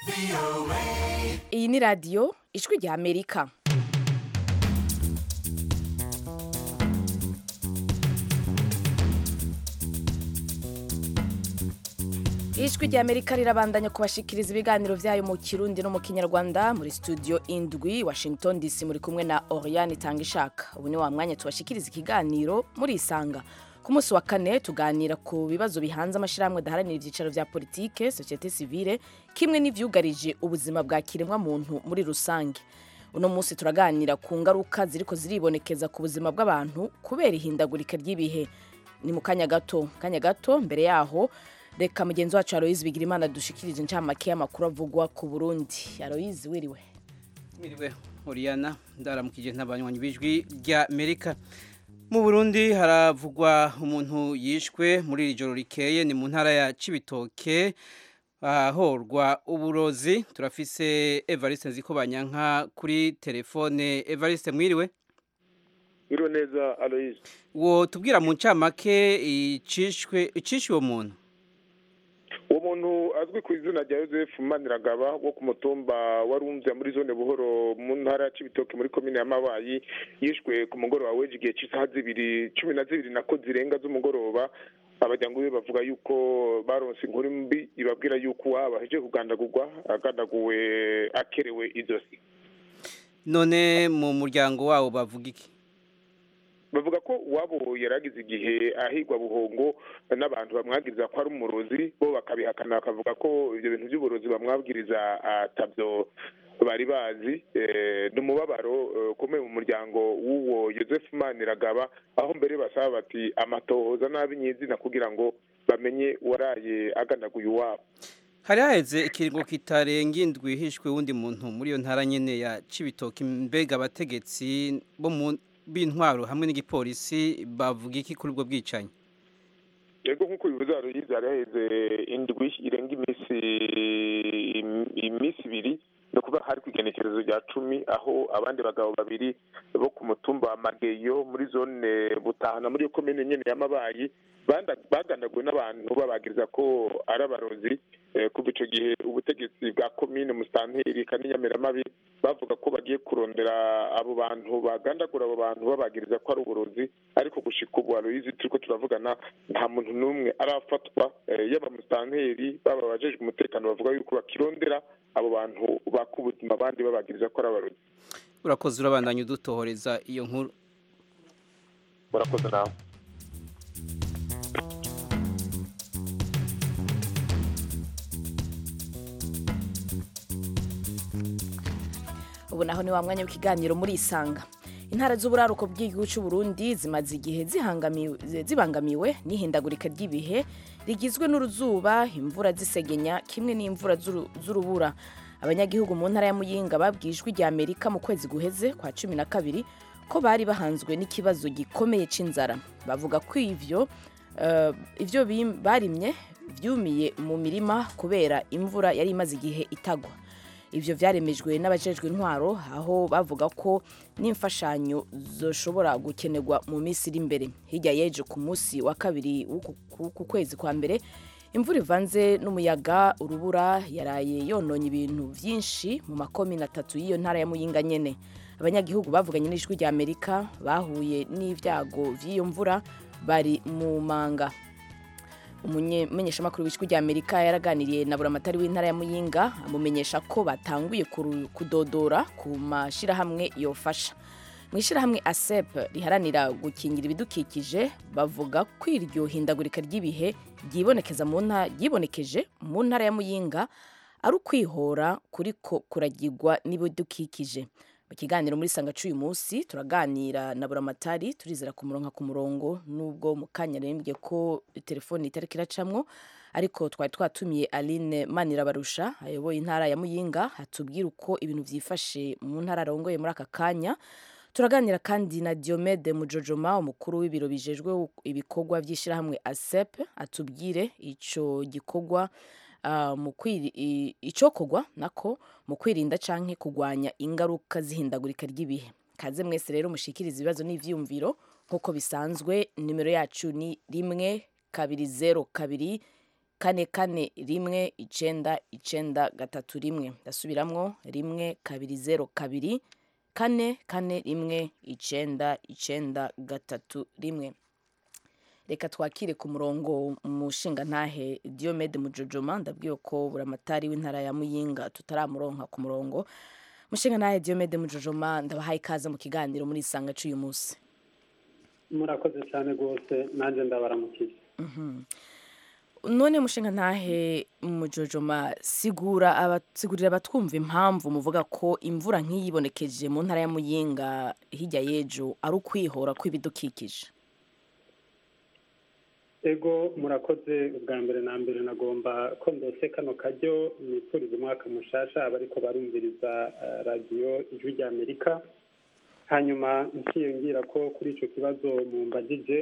iyi ni radiyo ijwi rya amerika ijwi rya amerika rirabandanya kubashikiriza ibiganiro byayo mu kirundi no mu kinyarwanda muri studio indwi washington dc muri kumwe na oriane itanga ishaka ubu ni wa mwanya tubashikiriza ikiganiro muri isanga ku munsi wa kane tuganira ku bibazo bihanze amashyirahamwe adaharanira ibyicaro bya politike sosiyete sivile kimwe n'ibyugarije ubuzima bwa kiremwa muntu muri rusange uno munsi turaganira ku ngaruka ziriko ziribonekeza ku buzima bw'abantu kubera ihindagurika ry'ibihe ni mu kanya gato kanya gato mbere yaho reka mugenzi wacu Aloyizi Bigirimana dushikirije incamake y'amakuru avugwa ku Burundi Aloyizi wiriwe Mwiriwe Oriana ndaramukije ntabanywanyi bijwi rya Amerika mu Burundi haravugwa umuntu yishwe muri iri joro rikeye ni mu ntara ya Cibitoke ahorwa uburozi turafise Evariste Nzikobanyanka kuri telefone Evariste mwiriwe Mwiriwe neza Aloyizi wo tubwira mu ncamake icishwe icishwe uwo muntu uwo muntu azwi ku izina rya Joseph Maniragaba wo ku mutumba wa Rumvya muri zone Buhoro mu ntara ya Cibitoke muri komine ya Mabayi yishwe ku mugoroba w'ejo igihe cy'isaha zibiri cumi na zibiri nako zirenga z'umugoroba abajyango be bavuga yuko baronse inkuru mbi ibabwira yuko uwaba aheje kugandagurwa agandaguwe akerewe izosi none mu muryango wabo bavuga iki bavuga ko uwabo yaragize igihe ahigwa buhongo n'abantu bamwagiriza ko ari umurozi bo bakabihakana bakavuga ko ibyo bintu by'uburozi bamwabwiriza atabyo bari bazi ni umubabaro ukomeye mu muryango w'uwo Joseph Maniragaba aho mbere basaba bati amatohoza nabi nyizina kugira ngo bamenye uwaraye aganaguye uwabo hari haheze ikiringo kitarenga indwi hishwe wundi muntu muri iyo ntara nyene ya Cibitoke mbega abategetsi bo mu b'intwaro hamwe n'igipolisi bavuga iki kuri ubwo bwicanyi yego nk'uko bivuze haruyize hari haheze indwi irenga iminsi iminsi ibiri ni ukuvuga hari ku igenekerezo rya cumi aho abandi bagabo babiri bo ku mutumba wa mageyo muri zone butahana muri iyo komine nyene y'amabayi bagandaguwe n'abantu babagiriza ko ari abarozi kuva ico gihe ubutegetsi bwa komine musitanteri kanyamiramabi bavuga ko bagiye kurondera abo bantu bagandagura abo bantu babagiriza ko ari uburozi ariko gushika ubu aloyizi turiko turavugana nta muntu n'umwe arafatwa yaba musitanteri baba abajejwe umutekano bavuga yuko bakirondera abo bantu baka ubuzima abandi babagiriza ko ari abarozi urakoze urabandanya udutohoreza iyo nkuru murakoze nawe ubu naho ni wa mwanya w'ikiganiro muri isanga intara z'uburaruko bw'igihugu cy'u Burundi zimaze igihe zibangamiwe n'ihindagurika ry'ibihe rigizwe n'uruzuba imvura zisegenya kimwe n'imvura z'urubura abanyagihugu mu ntara ya muyinga babwijwe rya amerika mu kwezi guheze kwa cumi na kabiri ko bari bahanzwe n'ikibazo gikomeye c'inzara bavuga ko ivyo ivyo barimye vyumiye mu mirima kubera imvura yari imaze igihe itagwa ivyo vyaremejwe n'abajejwe intwaro aho bavuga ko n'imfashanyo zoshobora gukenerwa mu minsi iri imbere hirya y'ejo ku munsi wa kabiri w'uku kwezi kwa mbere imvura ivanze n'umuyaga urubura yaraye yononye ibintu vyinshi mu makomine atatu y'iyo ntara ya muyinga nyene abanyagihugu bavuganye n'ijwi rya amerika bahuye n'ivyago vy'iyo mvura bari mu manga umumenyeshamakuru w'ijwi rya amerika yaraganiriye na buramatari w'intara ya muyinga amumenyesha ko batanguye kudodora ku mashyirahamwe yofasha mu ishyirahamwe asep riharanira gukingira ibidukikije bavuga ko iryo hindagurika ry'ibihe ryibonekeje mu ntara ya muyinga ari ukwihora kuriko kuragirwa n'ibidukikije mu kiganiro muri sanga cy'uyu munsi turaganira na buramatari turizera kumuronka ku murongo nubwo mu kanya rembye ko telefone itari kiracamwo ariko twari twatumiye Aline Manirabarusha ayoboye intara ya Muyinga hatubwira uko ibintu vyifashe mu ntara arongoye muri aka kanya turaganira kandi na Diomede Mujojoma umukuru w'ibiro bijejwe ibikorwa vy'ishirahamwe ASEP atubwire ico gikorwa uh, mu icokorwa nako mu kwirinda canke kugwanya ingaruka zihindagurika ry'ibihe kaze mwese rero mushikiriza ibibazo n'ivyiyumviro nk'uko bisanzwe nimero yacu ni rimwe kabiri zero kabiri kane kane rimwe icenda icenda gatatu rimwe ndasubiramwo rimwe kabiri zero kabiri kane kane rimwe icenda icenda gatatu rimwe reka twakire ku murongo umushinga ntahe diomede mujojoma ndabwiye ko buramatari w'intara ya muyinga tutaramuronka ku murongo umushinga ntahe diomede mujojoma ndabahaye ikaze mu kiganiro muri isanga cy'uyu munsi murakoze cyane rwose nanjye ndabaramukiye none mushinga ntahe mujojoma sigura abasigurira abatwumva impamvu muvuga ko imvura nk'iyibonekeje mu ntara ya muyinga hirya y'ejo ari ukwihora kw'ibidukikije ego murakoze ubwa mbere na mbere nagomba ko ndose kano karyo nifuriza umwaka mushasha abariko barumviriza radiyo ijwi rya amerika hanyuma nsiyongira ko kuri icyo kibazo mumbagije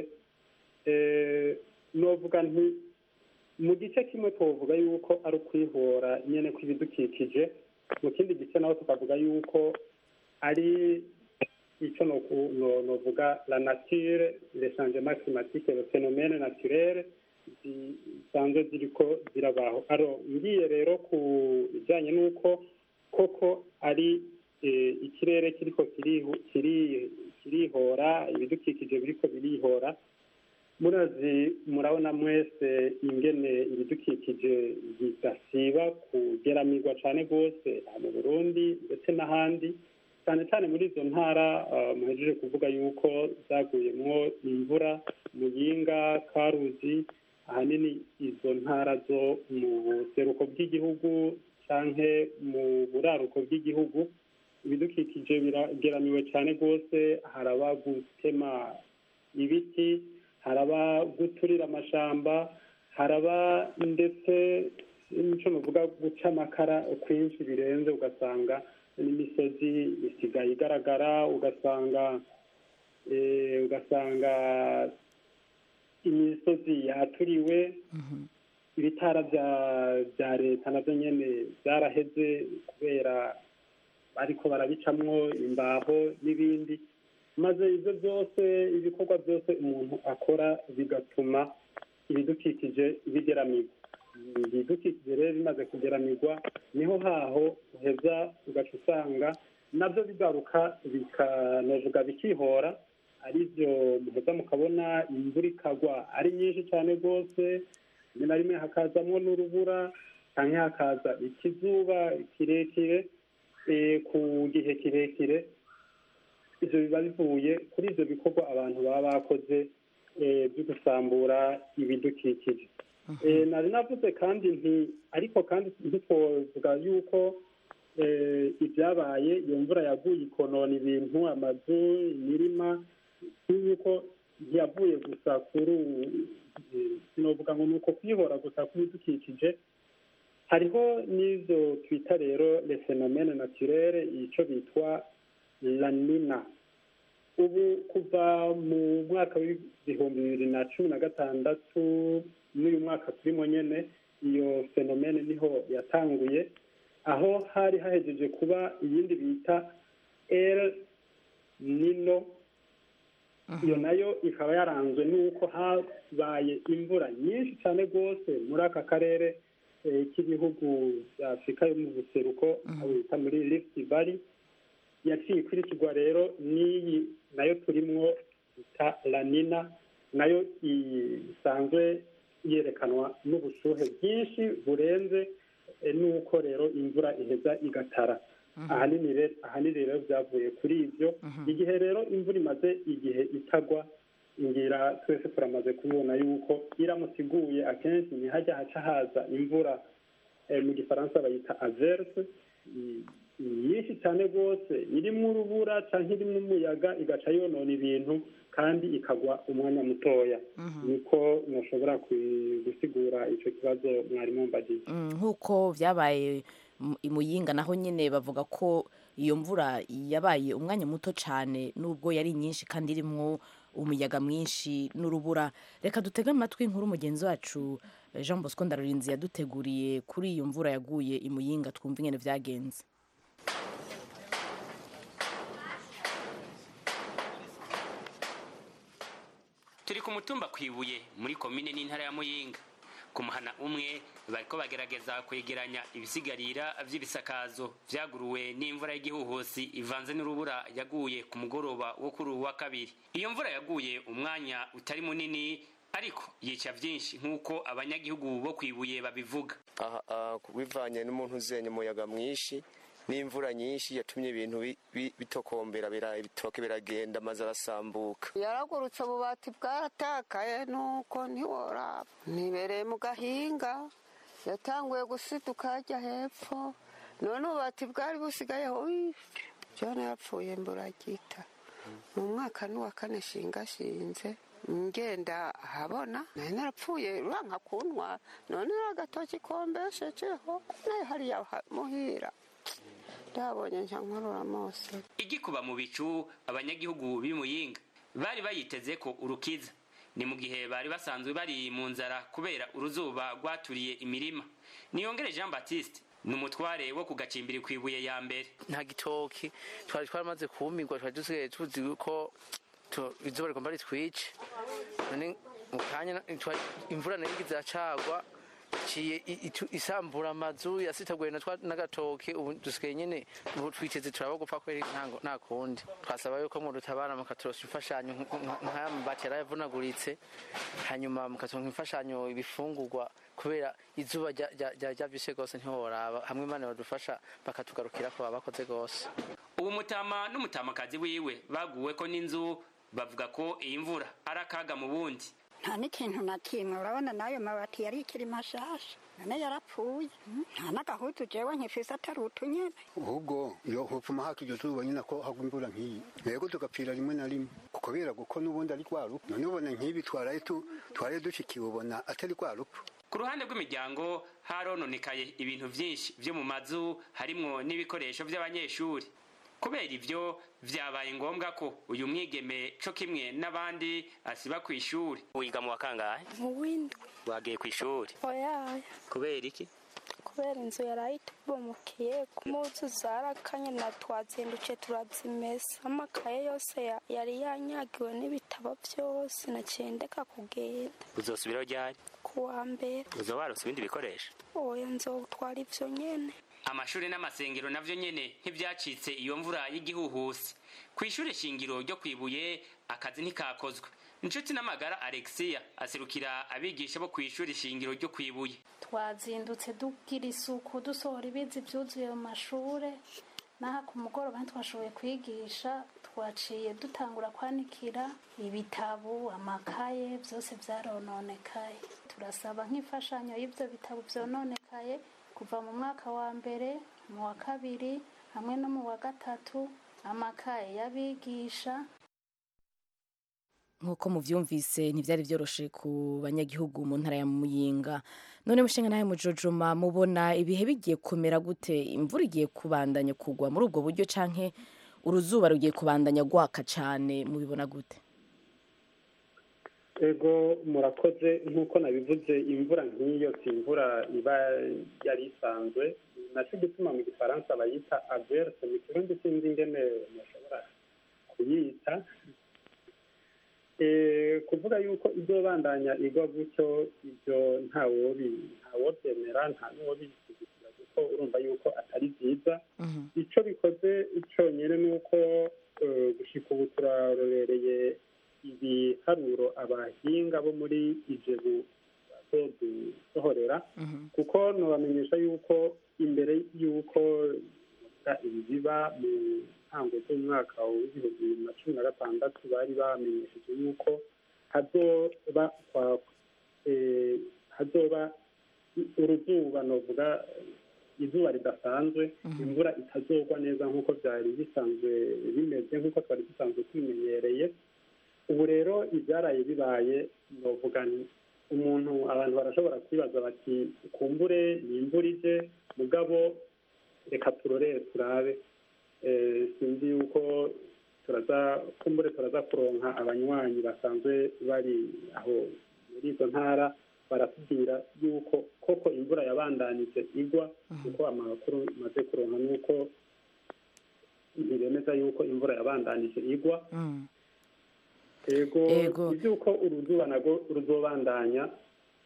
novuga nti mu gice kimwe twavuga yuko ari ukwihora nyine kw'ibidukikije mu kindi gice naho tukavuga yuko ari icyo novuga la nature le changement climatique le phénomène naturel zisanzwe ziriko zirabaho aro ngiye rero ku bijyanye n'uko koko ari ikirere kiriko kirihora ibidukikije biriko birihora murazi murabona mwese ingene ibidukikije bidasiba kugeramirwa cyane rwose mu burundi ndetse n'ahandi cyane cyane muri izo ntara muhejeje kuvuga yuko zaguyemwo imvura muyinga karuzi ahanini izo ntara zo mu buseruko bw'igihugu cyangwa mu buraruko bw'igihugu ibidukikije birageramiwe cyane rwose haraba gutema ibiti haraba guturira amashamba haraba ndetse n'icyo nuvuga guca amakara kwinshi birenze ugasanga n'imisozi isigaye igaragara ugasanga ugasanga imisozi yaturiwe ibitara bya leta nabyo nyine byaraheze kubera ariko barabicamwo imbaho n'ibindi maze ibyo byose ibikorwa byose umuntu akora bigatuma ibidukikije bigeramirwa ibidukikije rero bimaze kugeramirwa niho haho uheza ugaca usanga nabyo bigaruka bikanovuga bikihora aribyo muheza mukabona imvura ikagwa ari nyinshi cyane rwose rimwe na rimwe hakazamo n'urubura cyangwa hakaza ikizuba kirekire ku gihe kirekire ibyo biba bivuye kuri ibyo bikorwa abantu baba bakoze byo gusambura ibidukikije nari navuze kandi nti ariko kandi ntitwovuga yuko ibyabaye iyo mvura yaguye ikonona ibintu amazu imirima yuko ntiyavuye gusa kuri sinovuga ngo ni uko kwihora gusa kw'ibidukikije hariho n'izo twita rero le phénomène naturel icyo bitwa lanina ubu kuva mu mwaka w'ibihumbi bibiri na cumi na gatandatu n'uyu mwaka turimo nyine iyo fenomene niho yatanguye aho hari hahejeje kuba iyindi bita el nino iyo nayo ikaba yaranzwe n'uko habaye imvura nyinshi cyane rwose muri aka karere k'ibihugu bya afurika yo mu buseruko aho bita muri lift valley yaciye ikurikirwa rero n'iyi nayo turimwo bita lanina nayo isanzwe yerekanwa n'ubushuhe bwinshi burenze n'uko rero imvura iheza igatara ahanini rero byavuye kuri ibyo igihe rero imvura imaze igihe itagwa ngira twese turamaze kubibona yuko iramutse iguye akenshi ntihajya haca haza imvura mu gifaransa bayita averse nyinshi cyane rwose irimo urubura cyangwa irimo umuyaga igaca yonona ibintu kandi ikagwa umwanya mutoya niko ntushobora gusigura icyo kibazo mwari mumbagiye nk'uko byabaye imuyinga naho nyine bavuga ko iyo mvura yabaye umwanya muto cyane nubwo yari nyinshi kandi irimo umuyaga mwinshi n'urubura reka dutege amatwi nkuru mugenzi wacu jean bosco ndarurinzi yaduteguriye kuri iyo mvura yaguye imuyinga twumva ingene byagenze turi ku mutumba kwibuye muri komine n'intara ya muyinga ku muhana umwe bariko bagerageza kwegeranya ibisigarira vy'ibisakazo vyaguruwe n'imvura y'igihuhusi ivanze n'urubura yaguye ku mugoroba wo kuri uwu wa kabiri iyo mvura yaguye umwanya utari munini ariko yica vyinshi nk'uko abanyagihugu bo kwibuye babivuga aha aha, bivanye n'umuntu uzenye umuyaga mwinshi n'imvura nyinshi yatumye ibintu bi- bi- bitokombera bira- ibitoke biragenda amazu arasambuka yaragurutse ububati bwaratakaye nuko ntiworaba nibereye mu gahinga yatanguye gusiduka hajya hepfo none ububati bwari busigayeho jone yapfuye mburagita mu mwaka n'uwa kane shingashinze ngenda ahabona nari narapfuye uranka kuntwa none agatoki kombeshejeho nayo hariya ha- muhira ndabonye nca nkorora mose igikuba mu bicu abanyagihugu b'imuyinga bari bayiteze ko urukiza ni mu gihe bari basanzwe bari mu nzara kubera uruzuba rwaturiye imirima niyongere jean baptiste ni umutware wo ku gacimbiri ku ibuye ya mbere nta gitoki twari twaramaze kumirwa twari dusigaye tuzi ko tu- izuba rigomba ritwice none mu kanya na- twa- imvura nayo igize iracagwa ciye i- itu- isambura amazu yasitaguye na twa- n'agatoke ubu dusigaye nyene ubu twiteze turaba gupfa kweri ntango- nta kundi twasaba yuko mudutabara mukaturosa imfashanyo nk- nk- nk'aya mabati yaravunaguritse hanyuma mukaturonka imfashanyo ibifungurwa kubera izuba rya- rya- rya- ryavyishe gose ntiworaba hamwe imana badufasha bakatugarukirako baba bakoze gose ubu mutama n'umutamakazi wiwe baguweko n'inzu bavuga ko iyi mvura ari akaga mu bundi nta n'ikintu na kimwe urabona n'ayo mabati yari ikiri mashasha none yarapfuye Mm, nta n'agahutu jewe nkifise atari utunyene ahubwo iyo hopfuma haka iryo zuba nyine ko hagwa imvura nk'iyi yego tugapfira rimwe na rimwe kubera kuko n'ubundi ari rwa rupfu none ubona nk'ibi twaraye tu- twaraye dushikiwe ubona atari rwa rupfu ku ruhande rw'imiryango harononekaye ibintu vyinshi vyo mu mazu harimwo n'ibikoresho vy'abanyeshuri kubera ivyo vyabaye ngombwa ko uyu mwigeme co kimwe n'abandi asiba kw'ishuri wiga mu wa kangahe mu windwi wagiye kw'ishuri oyaye kubera iki kubera inzu yaraye itubomokiye ku muzu zarakanye na twazindukiye turazimesa amakaye yose ya- yari yanyagiwe n'ibitabo byose naciye ndeka kugenda uzosubiraho ryari ku wa mbere uzoba warose ibindi bikoresho oya nzotwara ivyo nyene amashuri n'amasengero navyo nyene ntivyacitse iyo mvura y'igihuhusi kw'ishure shingiro ryo kwibuye akazi ntikakozwe inshuti n'amagara alexia aserukira abigisha bo kw'ishure shingiro ryo kwibuye twazindutse tugira isuku dusohora ibizi byuzuye mu mashure n'aha ku mugoroba ntitwashoboye kwigisha twaciye dutangura kwanikira ibitabo amakaye byose byarononekaye turasaba nk'imfashanyo y'ibyo bitabo byononekaye kuva mu mwaka wa mbere mu wa kabiri hamwe no mu wa gatatu amakaye y'abigisha nk'uko muvyumvise ntivyari vyoroshe ku banyagihugu mu ntara ya muyinga none mushinga nawe mujojoma mubona ibihe bigiye kumera gute imvura igiye kubandanya kugwa muri ubwo buryo canke uruzuba rugiye kubandanya gwaka cane mubibona gute ego murakoze nk'uko nabivuze imvura nk'iyo si imvura iba yari isanzwe nacyo gituma mu gifaransa bayita averse mu kirundi sinzi ingene mushobora kuyita Eh, kuvuga yuko izobandanya igwa gutyo ibyo ntawobi ntawobyemera nta n'uwobishyigikira kuko urumva yuko atari byiza icyo bikoze cyonyine ni uko eh, gushika ubu turarorereye ibiharuro abahinga bo muri ijebu bazodusohorera kuko nubamenyesha yuko imbere y'uko ibi biba mu ntango z'umwaka w'ibihumbi bibiri na cumi na gatandatu bari bamenyesheje yuko hazoba kwa- eh, hazoba uruzuba novuga izuba ridasanzwe imvura itazogwa neza nk'uko byari bisanzwe bimeze nk'uko twari dusanzwe tubimenyereye ubu rero ibyaraye bibaye novuga nti umuntu abantu barashobora kwibaza bati kumbure ni imvura ije mugabo reka turorere turabe Eh, sinzi yuko turaza kumbure turaza kuronka abanywanyi basanzwe bari aho muri izo ntara baratubwira yuko koko imvura yabandanije igwa kuko amakuru maze kuronka nuko ntibemeza yuko imvura yabandanije igwa ego Ego. iby'uko uruzuba nago ruzobandanya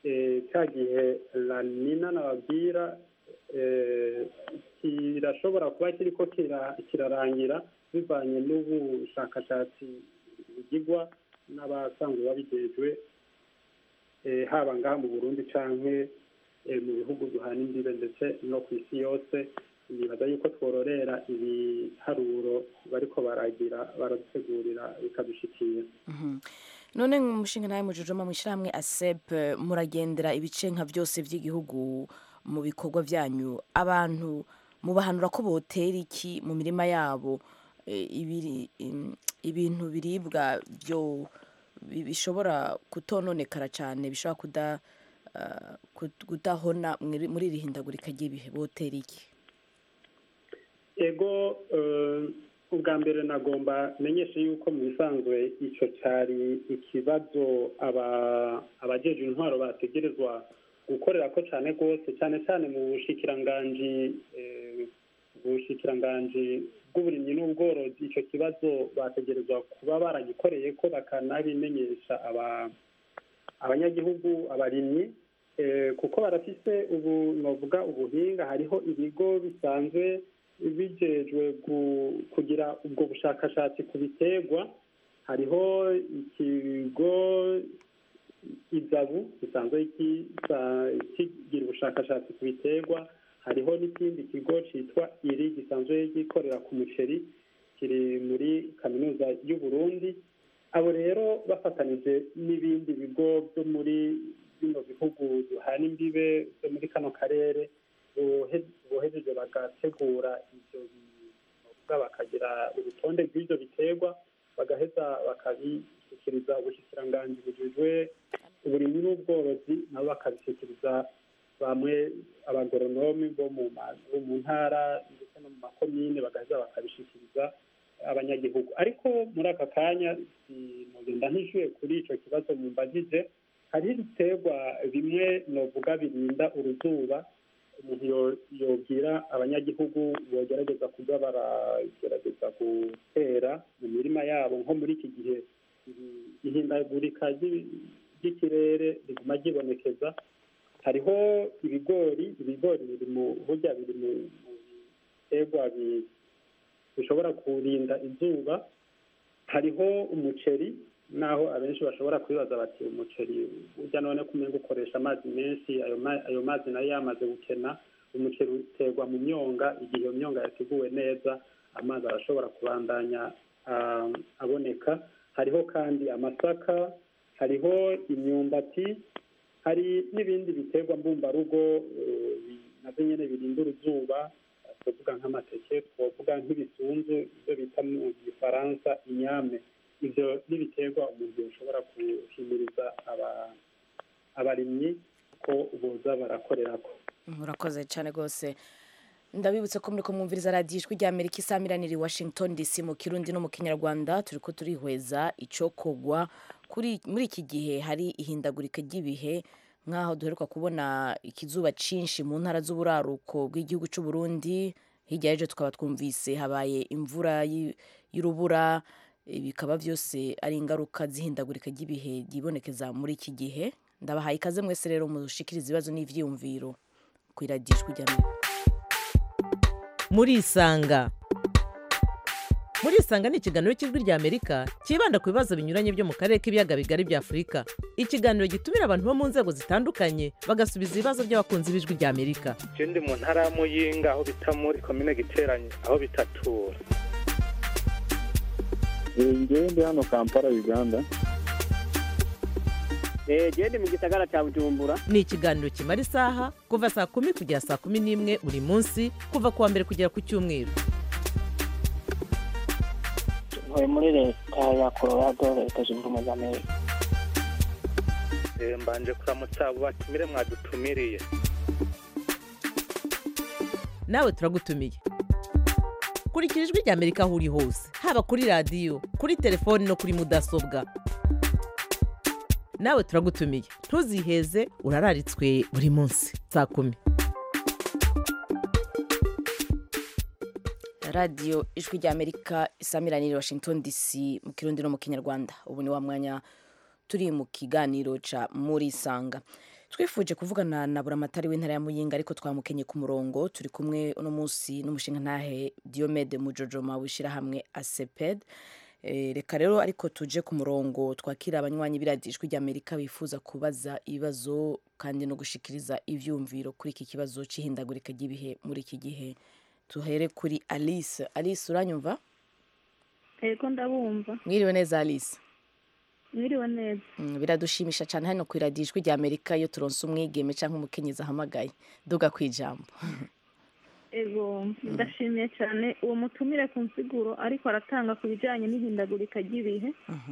eh, cya gihe la nina nababwira eh, kirashobora kuba kiriko kira- kirarangira bivanye n'ubushakashatsi bugirwa n'abasanzwe babijejwe eh, haba ngaha mu burundi canke eh, mu bihugu duhana imbibe ndetse no ku isi yose nibaza yuko twororera ibiharuro bariko baragira baradutegurira bikadushikiye Mhm. none umushinga nawe mujujoma mu ishyirahamwe asep muragendera ibice nka byose by'igihugu mu bikorwa byanyu abantu mubahanura ko botera iki mu mirima yabo eh, ibiri- im- ibintu biribwa byo bi- bishobora kutononekara cyane bishobora kuda ah, kut- kudahona muri muri iri hindagurika ry'ibihe botera iki ego eh, ubwa mbere nagomba menyeshe yuko mu bisanzwe icyo cyari ikibazo aba- abajeje intwaro bategerezwa gukorera ko cyane rwose cyane cyane mu bushikiranganji eh, ubushikiranganji bw'uburimyi n'ubworozi icyo kibazo bategerezwa kuba baragikoreye ko bakanabimenyesha aba- abanyagihugu abarimyi eh, kuko barafise ubu novuga ubuhinga hariho ibigo bisanzwe bijejwe gu- kugira ubwo bushakashatsi ku biterwa hariho ikigo izabu gisanzwe gisa- kigira ubushakashatsi ku biterwa hariho n'ikindi kigo cyitwa iri gisanzwe gikorera ku muceri kiri muri kaminuza y'u Burundi abo rero bafatanije n'ibindi bigo byo muri bino bihugu duhana imbibe byo muri kano karere bohe- bohejeje bagategura ibyo bivuga bakagira urutonde rw'ibyo biterwa bagaheza bakabishyikiriza ubushikiranganji bujejwe uburimyi n'ubworozi nabo bakabishyikiriza bamwe abagoronomi bo mu ma- bo mu ntara ndetse no mu makomine bagaheza bakabishyikiriza abanyagihugu ariko muri aka kanya sinogenda ntishyuye kuri icyo kibazo mumbajije hariho ibiterwa bimwe novuga birinda uruzuba umuntu yo- yobwira abanyagihugu bogerageza kuba baragerageza gutera mu mirima yabo nko muri iki gihe iri- ihindagurika ry'i- ry'ikirere riguma ryibonekeza hariho ibigori ibigori biri mu burya biri mu mu biterwa bi- bishobora kurinda izuba hariho umuceri naho abenshi bashobora kwibaza bati umuceri burya none kumenga ukoresha amazi menshi ayo ma- ayo mazi nayo yamaze gukena umuceri uterwa mu myonga igihe iyo myonga yateguwe neza amazi arashobora kubandanya ah, aboneka hariho kandi amasaka hariho imyumbati hari n'ibindi biterwa mbumbarugo eh, bi- navyo nyene birinda uruzuba twavuga nk'amateke twavuga nk'ibisunzu ibyo bita mu gifaransa inyame ivyo n'ibiterwa umuntu yoshobora guhimiriza aba- abarimyi ko boza barakorerako murakoze cyane rwose ndabibutse ko muri kumwumviriza radiyo ijwi rya amerika isamiraniye i washington dc mu kirundi no mu kinyarwanda turi ko turihweza icokogwa kuri muri iki gihe hari ihindagurika ry'ibihe nk'aho duheruka kubona ikizuba cyinshi mu ntara z'uburaruko bw'igihugu cy'u Burundi hirya y'ejo tukaba twumvise habaye imvura y'i- y'urubura eh, bikaba byose ari ingaruka z'ihindagurika ry'ibihe ryibonekeza muri iki gihe ndabahaye ikaze mwese rero mushikiriza ibibazo n'ivyiyumviro ku iradiyo ijwi rya amerika murisanga murisanga ni ikiganiro cy'ijwi rya amerika cyibanda ku bibazo binyuranye byo mu karere k'ibiyaga bigari bya afurika ikiganiro gitumira abantu bo mu nzego zitandukanye bagasubiza ibibazo by'abakunzi b'ijwi rya amerika je ndi mu ntara ya muyinga aho bita muri komine giteranye aho bitatura ngewe ndi hano kampala uganda genda mu gisagara cya bujumbura ni ikiganiro kimara isaha kuva saa kumi kugera saa kumi n'imwe buri munsi kuva ku wa mbere kugera ku cyumweru ntuye muri leta ya colorado leta zunze ubumwe za amerika Eh, mbanje kuramutsa abo batumire mwadutumiriye nawe turagutumiye kurikira ijwi rya amerika aho uri hose haba kuri radiyo kuri telefoni no kuri mudasobwa nawe turagutumiye ntuziheze urararitswe buri munsi saa kumi radiyo ijwi rya amerika isamiraniye i washington dc mu kirundi no mu kinyarwanda ubu ni wa mwanya turi mu kiganiro ca muri sanga twifuje kuvugana na buramatari w'intara ya muyinga ariko twamukenye ku murongo turi kumwe uno munsi n'umushinga ntahe diomede mujojoma w'ishyirahamwe aseped Eh, reka rero ariko tuje ku murongo twakira abanywanyi b'iradijwi ry'amerika bifuza kubaza ibibazo kandi no gushikiriza ivyumviro kuri iki kibazo c'ihindagurika ry'ibihe muri iki gihe tuhere kuri alice alice uranyumva Ego ndabumva. mwiriwe neza alice Mwiriwe neza. Mm, biradushimisha cyane hano ku iradijwi ry'amerika iyo turonse umwigeme cyangwa umukenyezi ahamagaye duga ku ijambo Ego ndashimiye cyane uwo mutumire ku nsiguro ariko aratanga ku bijyanye n'ihindagurika ry'ibihe.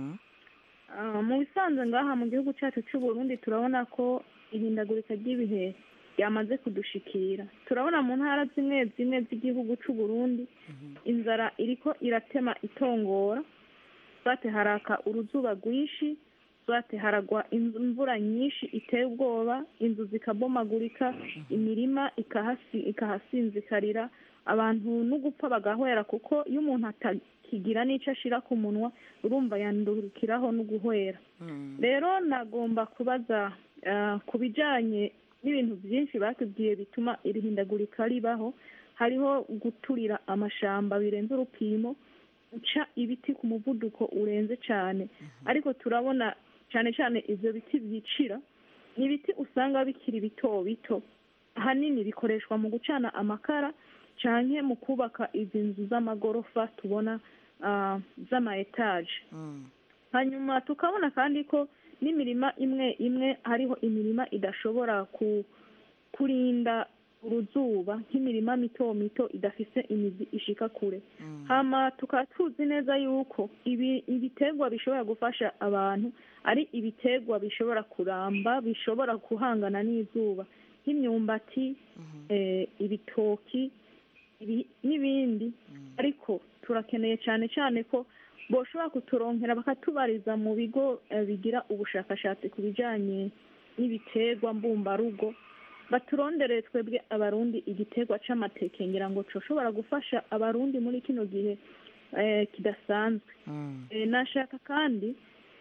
Ah, mu bisanzwe ngaha mu gihugu cyacu cy'u Burundi turabona ko ihindagurika ry'ibihe ryamaze kudushikira. Turabona mu ntara zimwe zimwe z'igihugu cy'u Burundi inzara iriko iratema itongora. Bate haraka uruzuba rwinshi bate haragwa inzu- imvura nyinshi iteye ubwoba inzu zikabomagurika imirima ikahasi- ikahasinzikarira abantu no gupfa bagahwera kuko iyo umuntu atakigira n'icyo ashira ku munwa urumva yandurukiraho no guhwera rero nagomba kubaza ah, ku bijyanye n'ibintu byinshi batubwiye bituma iri hindagurika ribaho hariho guturira amashamba birenze urupimo guca ibiti ku muvuduko urenze cyane ariko turabona cyane cyane ibyo biti byicira ni ibiti usanga bikiri bito bito ahanini bikoreshwa mu gucana amakara cyane mu kubaka izi nzu z'amagorofa tubona ah, z'ama etaje hanyuma tukabona kandi ko n'imirima imwe imwe hariho imirima idashobora ku kurinda uruzuba nk'imirima mito mito idafise imizi ishika kure hama tukaba tuzi neza yuko ibi ibiterwa bishobora gufasha abantu ari ibiterwa bishobora kuramba bishobora guhangana n'izuba nk'imyumbati eh, ibitoki ibi- n'ibindi ariko turakeneye cyane cyane ko boshobora kuturonkera bakatubariza mu bigo eh, bigira ubushakashatsi ku bijyanye n'ibiterwa mbumbarugo baturondere twebwe abarundi igiterwa c'amateke ngira ngo coshobora gufasha abarundi muri kino gihe eh, kidasanzwe Eh, nashaka kandi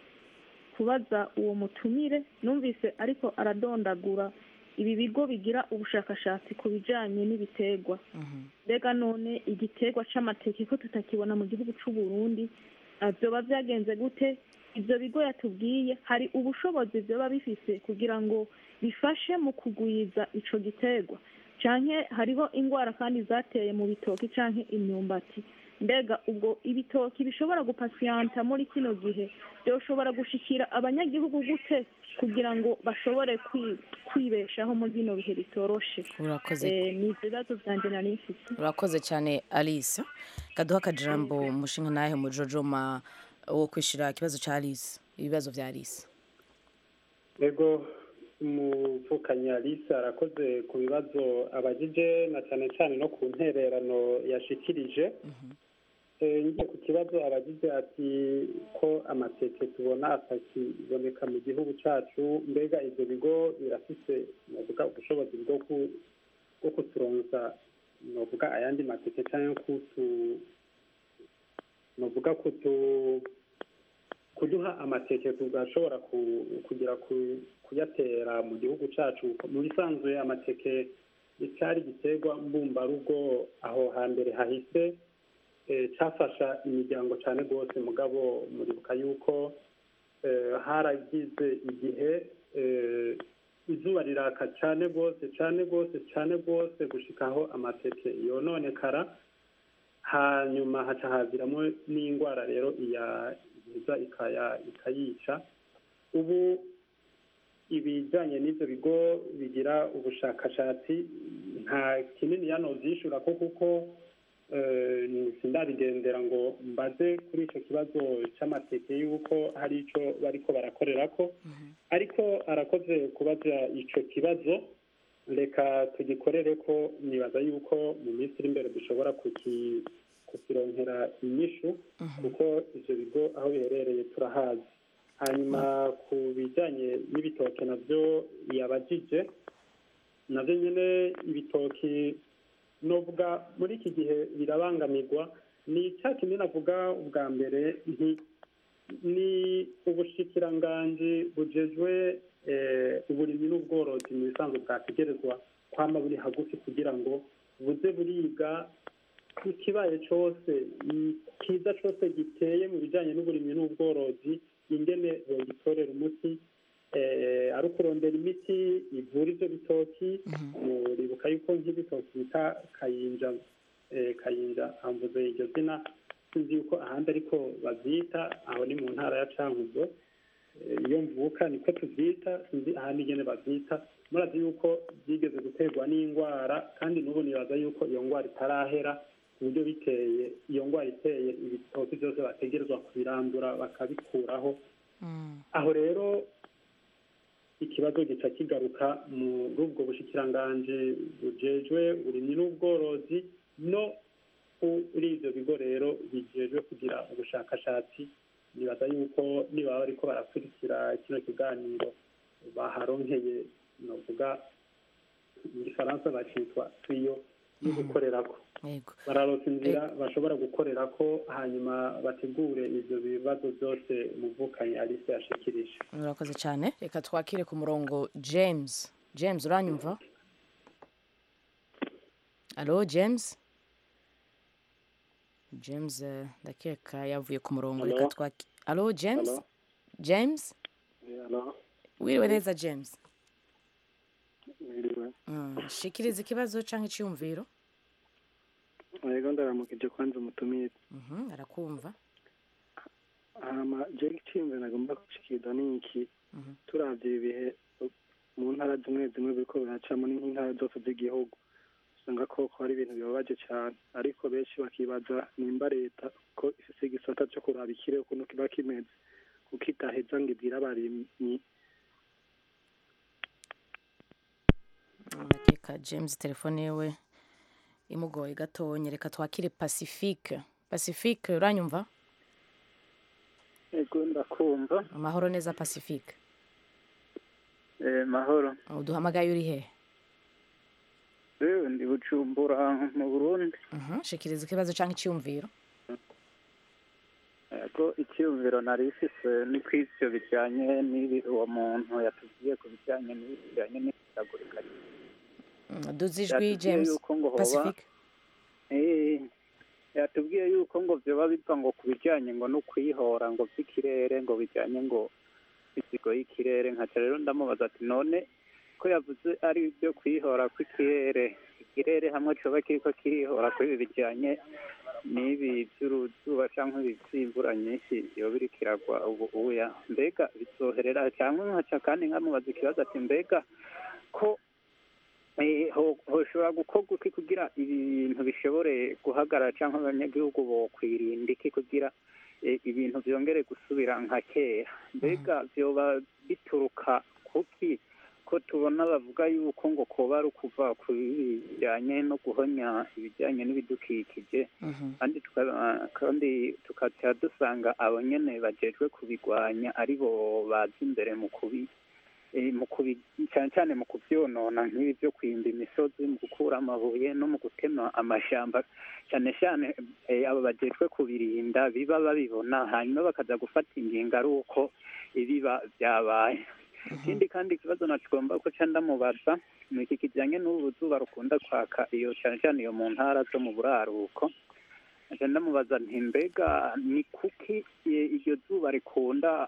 kubaza uwo mutumire numvise ariko aradondagura ibi bigo bigira ubushakashatsi ku bijanye n'ibiterwa mbega none igiterwa c'amateke ko tutakibona mu gihugu c'u Burundi ah, vyoba vyagenze gute ivyo bigo yatubwiye hari ubushobozi vyoba bifise kugira ngo bifashe mu kugwiza ico giterwa canke hariho ingwara kandi zateye mu bitoki canke imyumbati mbega ubwo ibitoki bishobora gupasiyanta muri kino gihe byoshobora gushikira abanyagihugu gute kugira ngo bashobore kwi- kwibeshaho muri bino bihe bitoroshe Urakoze. Eh, ni ibibazo vyanje nari mfise urakoze cyane alice kaduha akajambo umushinga nahe mujojoma wo kwishyura ikibazo cya alice ibibazo bya alice ego umuvukanyi alice arakoze ku bibazo abajije na cyane cyane no ku ntererano yashikirije Eh, ngiye ku kibazo abajije ati ko amateke tubona atakiboneka mu gihugu cyacu mbega ibyo bigo birafise navuga ubushobozi bwo ku- bwo kuturonsa novuga ayandi mateke cyangwa kutu novuga kutu kuduha amateke tugashobora ku- kugira ku- kuyatera mu gihugu cyacu mu bisanzwe amateke cyari igiterwa mbumbarugo aho hambere hahise eh, cyafasha imiryango cyane rwose mugabo muribuka yuko eh, haragize igihe eh, izuba riraka cyane rwose cyane rwose cyane rwose gushikaho amateke yononekara hanyuma haca haziramo n'indwara rero iya iza ikaya ikayica ubu ibijyanye n'ibyo bigo bigira ubushakashatsi nta kinini yano byishura ko kuko eh, sindabigendera ngo mbaze kuri icyo kibazo cy'amateke y'uko hari icyo bariko barakorera ko ariko arakoze kubaza icyo kibazo reka tugikorere ko nibaza yuko mu minsi iri imbere dushobora kuki- kukironkera inyishu kuko ivyo bigo aho biherereye turahazi hanyuma ku bijyanye n'ibitoki nabyo yabajije nabyo nyine ibitoki novuga muri iki gihe birabangamirwa ni cya kinini navuga ubwa mbere nti ni ubushikiranganji bujejwe eh, uburimyi n'ubworozi mu bisanzwe bwategerezwa kwama buri hagufi kugira ngo buze buriga ikibaye cose i- kiza cose giteye mu bijanye n'uburimyi n'ubworozi ingene bogitorera umuti eh, ari ukurondera imiti ivura ivyo bitoki muribuka yuko nk'ibitoki bita kayinja eh, kayinja hamvuze iryo zina sinzi yuko ahandi ariko bavyita aho ni mu ntara ya cankuzo Eh, iyo mvuka niko tuvyita sinzi ahandi ingene bavyita murazi yuko byigeze guterwa n'indwara kandi n'ubu nibaza yuko iyo ndwara itarahera ku buryo biteye iyo ndwara iteye ibitoki byose bategerezwa kubirandura bakabikuraho aho rero ikibazo gica kigaruka muri ubwo bushikiranganji bujejwe uburimyi n'ubworozi no kuri ivyo bigo rero bijejwe kugira ubushakashatsi nibaza yuko niba bariko barakurikira kino kiganiro baharonkeye novuga mu gifaransa bacitwa tuyo yo gukorerako yego bararonka inzira bashobora gukorerako hanyuma bategure ivyo bibazo byose umuvukanyi alice yashikirije murakoze cyane reka twakire ku murongo james james uranyumva alo james james eh, ndakeka yavuye ku murongo Alo? reka twaki alo james Alo? james Alo, wiriwe neza james mwiriwe. Mm, shikiriza ikibazo cyangwa icyumviro Yego ndaramukije kwanza umutumire. Mhm, arakumva Hama je icyumviro nagomba gushikiriza ni iki turavye ibihe mu ntara zimwe zimwe biriko biracamo ni nk'intara zose z'igihugu usanga koko hari ibintu bibabaje cyane ariko benshi bakibaza nimba leta ko ifise igisata cyo kuraba ikirere ukuntu kiba kimeze kuko idaheza ngo ibwire abarimyi ndakeka james telefone yewe imugoye gatonya reka twakire pacifique pacifique uranyumva Ego ndakumva. amahoro neza pacifique Eh, mahoro. uduhamagaye uri he Ewe ndi Bujumbura mu Burundi. Mhm, shikiriza ikibazo cyangwa icyumviro Ego icyumviro nari ifise ni ko ivyo bijanye n'ibi uwo muntu yatubwiye ku bijanye n'ibi bijanye n'ihindagurika. Mm, duze ijwi Yatubwiye james yuko ngo hoba pacifique Eh, yatubwiye yuko ngo vyoba biva ngo ku bijanye ngo no kwihora ngo vy'ikirere ngo bijanye ngo isigo y'ikirere nkaca rero ndamubaza ati none ko yavuze ari ibyo kwihora kw'ikirere ikirere hamwe coba kiriko kirihora kuri ibi bijanye n'ibi vy'uruzuba canke ibi vy'imvura nyinshi yoba iriko iragwa ubu uya mbega bizoherera canke nkaca kandi nkamubaza ikibazo ati mbega ko Eh, ho- hoshobora gukorwa iki kugira ibintu bishobore guhagarara cyangwa abanyagihugu bokwirinda iki kugira eh, ibintu byongere gusubira nka kera mbega vyoba bituruka kuki ko tubona bavuga yuko ngo koba ari ukuva ku bijyanye no guhonya ibijyanye n'ibidukikije kandi tuka- kandi tukaca dusanga abo nyene bajejwe kubigwanya ari bo baza imbere mu kubi eh, mu kubi cyane cyane mu kuvyonona nk'ibi byo kwimba imisozi mu gukura amabuye no mu gutema amashamba cyane cyane eh, abo bajejwe kubirinda biba babibona hanyuma bakaza gufata ingingo ari uko ibiba byabaye ikindi kandi ikibazo nakigomba ko ca ndamubaza ni iki kijyanye n'ubu zuba rukunda kwaka iyo cyane cyane iyo mu ntara zo mu buraruko nca ndamubaza nti mbega ni kuki eh, iryo zuba rikunda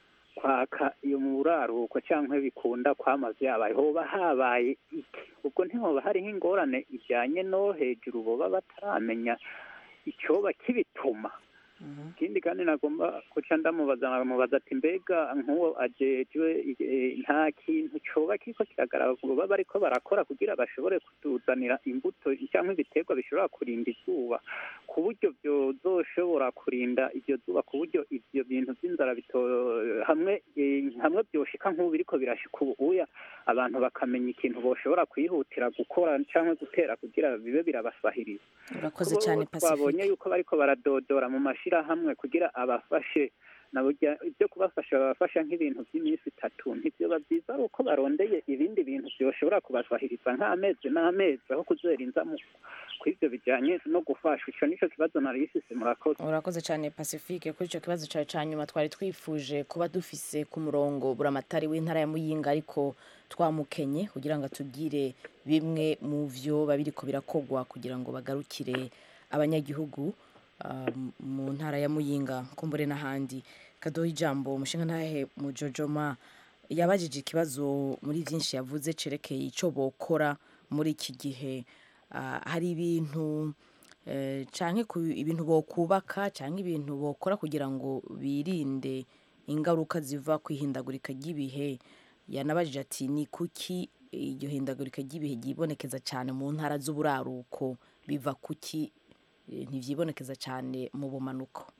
kwaka iyo mu buraruko cyangwa bikunda kwama vyabaye hoba habaye iki ubwo ntihoba hariho ingorane ijyanye no hejuru boba bataramenya icyoba kibituma ikindi kandi nagomba guca ndamubaza namubaza ati mbega nk'uwo ajejwe eh, nta kintu coba kiriko kiragaragara baba bariko barakora kugira bashobore kutuzanira imbuto cyangwa ibiterwa bishobora kurinda izuba ku buryo byozoshobora kurinda iryo zuba ku buryo ivyo bintu vy'inzara bito hamwe eh, hamwe byoshika nk'ubu biriko birashika ubu uya abantu bakamenya ikintu boshobora kwihutira gukora cyangwa gutera kugira bibe birabasahiriza urakoze Kubo cyane twabonye pacifique yuko bariko baradodora mu mashirahamwe kugira abafashe na burya ibyo kubafasha babafasha nk'ibintu by'iminsi itatu ntibyoba byiza ari uko barondeye ibindi bintu byoshobora kubasahiriza nk'amezi n'amezi aho kuzera inzamu ku ibyo bijyanye no gufasha icyo nicyo kibazo nari ifise murakoze urakoze cyane pacifique kuri icyo kibazo cyawe cya nyuma twari twifuje kuba dufise ku murongo buramatari w'intara ya muyinga ariko twamukenye kugira ngo atubwire bimwe mu byo babiriko birakogwa kugira ngo bagarukire abanyagihugu ah, mu ntara ya muyinga kumbure n'ahandi kadoha ijambo umushinga ntahe mu jojoma yabajije ikibazo muri byinshi yavuze cerekeye icyo bokora muri iki gihe Ah, hari ibintu eh, canke ku ibintu bokubaka canke ibintu bokora kugira ngo birinde ingaruka ziva ku ihindagurika ry'ibihe yanabajije ati ni kuki iryo hindagurika ry'ibihe ryibonekeza cyane mu ntara z'uburaruko biva kuki eh, ntivyibonekeza cyane mu bumanuko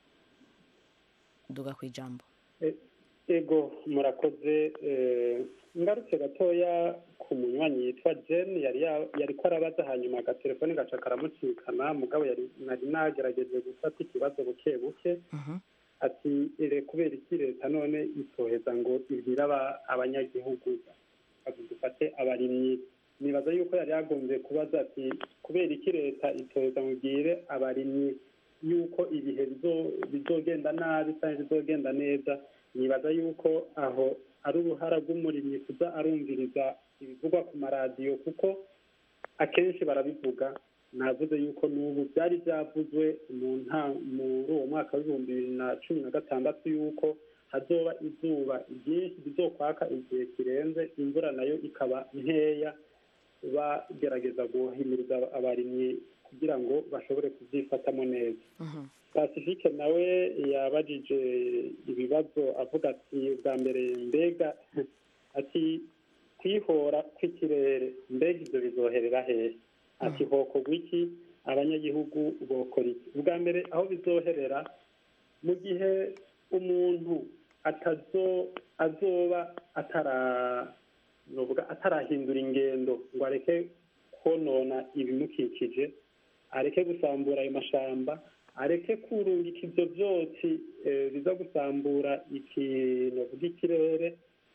duga ku ijambo ego murakoze eh, ngarutse gatoya ku munywanyi yitwa jen yari ya- yari ko arabaza hanyuma agatelefone gaca karamucikana mugabo yari nari nagerageje gufata ikibazo buke buke ati ere kubera iki leta none itoheza ngo ibwire aba- abanyagihugu ati dufate abarimyi nibaza yuko yari yagombye kubaza ati kubera iki leta itoheza ngo ibwire abarimyi yuko ibihe bizo- bizogenda nabi cyangwa bizogenda neza nibaza yuko aho ari uruhara rw'umurimyi kuza arumviriza ibivugwa ku maradiyo kuko akenshi barabivuga navuze yuko n'ubu byari byavuzwe mu nta muri uwo mwaka w'ibihumbi bibiri na cumi na gatandatu yuko hazoba izuba ryinshi rizokwaka igihe kirenze imvura nayo ikaba nkeya bagerageza guhimiriza abarimyi kugira ngo bashobore kubyifatamo neza pacifique nawe yabajije ibibazo avuga ati bwa mbere mbega ati kwihora kw'ikirere mbega ibyo bizoherera hehe ati hokorwa iki abanyagihugu bokora iki ubwa mbere aho bizoherera mu gihe umuntu atazo azoba atara novuga atarahindura ingendo ngo areke konona ibimukikije areke gusambura ayo mashamba areke kurungika ibyo byotsi eh, biza gusambura ikintu bw'ikirere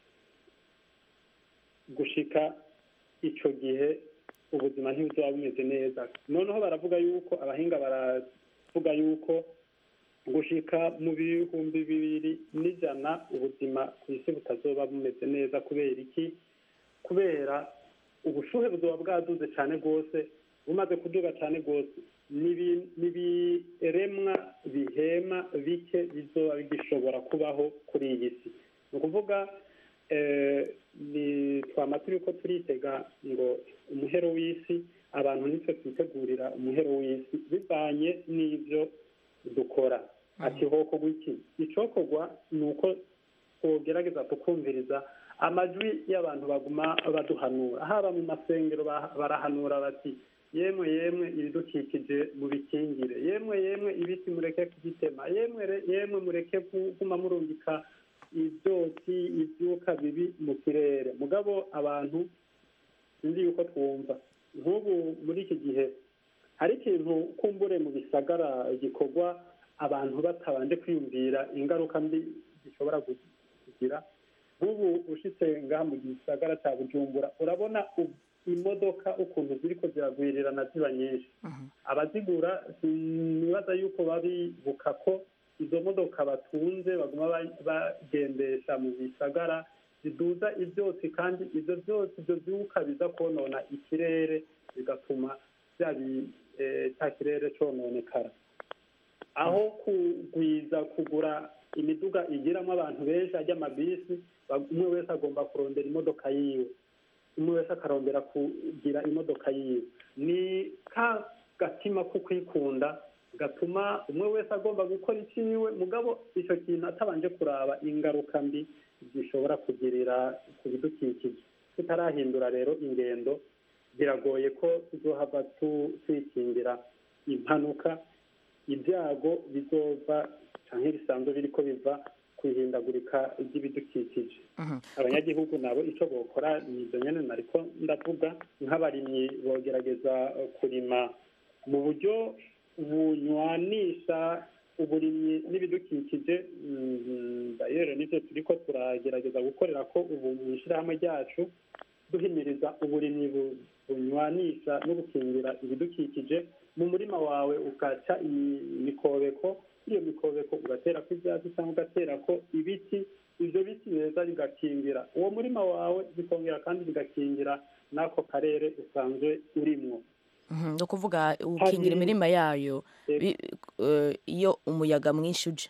gushika ico gihe ubuzima ntibuzaba bumeze neza noneho baravuga yuko abahinga baravuga yuko gushika mu bihumbi bibiri n'ijana ubuzima ku isi butazoba bumeze neza kubera iki kubera ubushuhe buzoba bwaduze cyane rwose bumaze kuduga cyane rwose n'ibi- n'ibiremwa bihema bike bizoba bigishobora kubaho kuri iyi si ni ukuvuga eh, ni twama turi ko turitega ngo umuhero w'isi abantu nitwe twitegurira umuhero w'isi bivanye n'ibyo dukora ati hokorwa iki icokorwa ni uko twogerageza tukumviriza amajwi y'abantu baguma baduhanura haba mu masengero ba- barahanura bati yemwe yemwe ibidukikije mubikingire yemwe yemwe ibiti mureke kubitema yemwe re- yemwe mureke kuguma murungika ibyotsi ibyuka bibi mu kirere mugabo abantu sinzi yuko twumva nk'ubu muri iki gihe hari ikintu kumbure mu bisagara gikorwa abantu batabanje kwiyumvira ingaruka mbi zishobora kugira nk'ubu ushitse ngaha mu gisagara cya bujumbura urabona u- imodoka ukuntu ziriko ziragwirirana ziba nyinshi abazigura sinibaza yuko babibuka ko izo modoka batunze baguma ba- bagendesha mu bisagara ziduza ibyotsi kandi ibyo byose ibyo byuka biza konona ikirere bigatuma bya bi- eh, cya kirere cononekara aho kugwiza kugura imiduga igiramo abantu benshi ajya amabisi ba- umwe wese agomba kurondera imodoka yiwe umwe wese akarondera kugira imodoka yiwe ni ka gatima ko kwikunda gatuma umwe wese agomba gukora iciwe mugabo icyo kintu atabanje kuraba ingaruka mbi zishobora kugirira ku bidukikije tutarahindura rero ingendo biragoye ko tuzohava tu- twikingira impanuka ibyago bizova canke bisanzwe biriko biva ku ihindagurika ry'ibidukikije abanyagihugu nabo ico bokora ni ivyo nyene nariko ndavuga nk'abarimyi bogerageza eh, kurima mu buryo bunywanisha uburimyi n'ibidukikije dayero nibyo turi ko turagerageza gukorera ko ubu mu ishyirahamwe ryacu duhimiriza uburimyi bunywanisha no gukingira ibidukikije mu murima wawe ugaca imikobeko iyo mikobeko ugatera ko ibyatsi cyangwa ugatera ko ibiti ibyo biti beza bigakingira uwo murima wawe bikongera kandi bigakingira n'ako karere usanzwe urimo ni ukuvuga ukingira imirima yayo iyo umuyaga mwinshi uje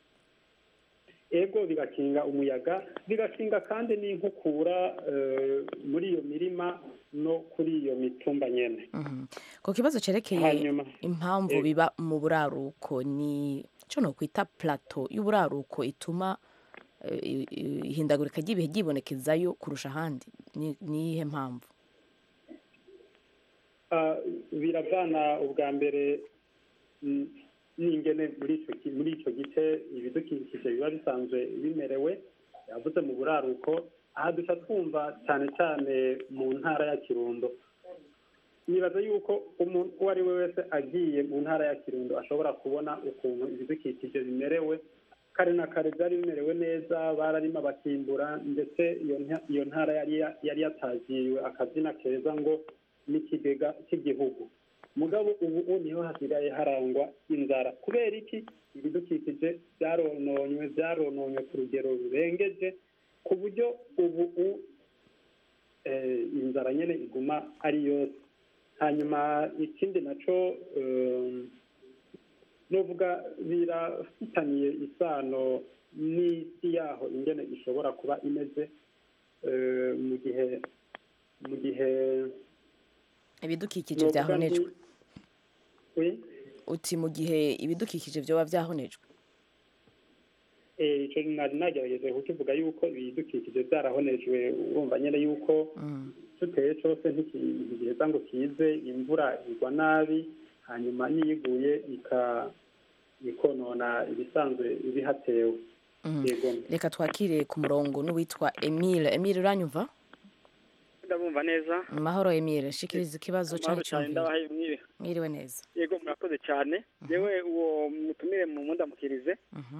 ego bigakinga umuyaga bigakinga kandi n'inkukura muri iyo mirima no kuri iyo mitumba nyine ku kibazo cyerekeye impamvu biba mu buraruko ni cyo ni ukwita plato y'uburaruko ituma ihindagurika ry'ibihe ryibonekezayo kurusha ahandi ni iyihe mpamvu biravana ubwa mbere n'ingene muri icyo gice ibidukikije biba bisanzwe bimerewe yavuze mu buraruko aha duca twumva cyane cyane mu ntara ya kirundo nibaza yuko umuntu uwo ari we wese agiye mu ntara ya kirundo ashobora kubona ukuntu ibidukikije bimerewe kare na kare byari bimerewe neza bararima bakimbura ndetse iyo ntara yari yatagiriwe akazina keza ngo n'ikigega cy'igihugu mugabo ubu niho hasigaye harangwa inzara kubera iki ibidukikije byarononywe byarononywe ku rugero rurengeje ku buryo ubu inzara nyine iguma ari yose hanyuma ikindi nacyo nuvuga birafitaniye isano n'isi yaho ingene ishobora kuba imeze mu gihe mu gihe ibidukikije byahonejwe uti mu gihe ibidukikije byoba byahonejwe icyo nari nagerageje kukivuga yuko ibidukikije byarahonejwe wumva nyine yuko tuteye cyose ntigiheza ngo kize imvura igwa nabi hanyuma n'iyiguye ikonona ibisanzwe bihatewe reka twakire ku murongo n'uwitwa emile emile uranyumva ndabumva neza mahoro emile shikiriza ikibazo cyangwa icyumviro mwiriwe neza yego murakoze cyane yewe uwo mutumire mu mundamukirize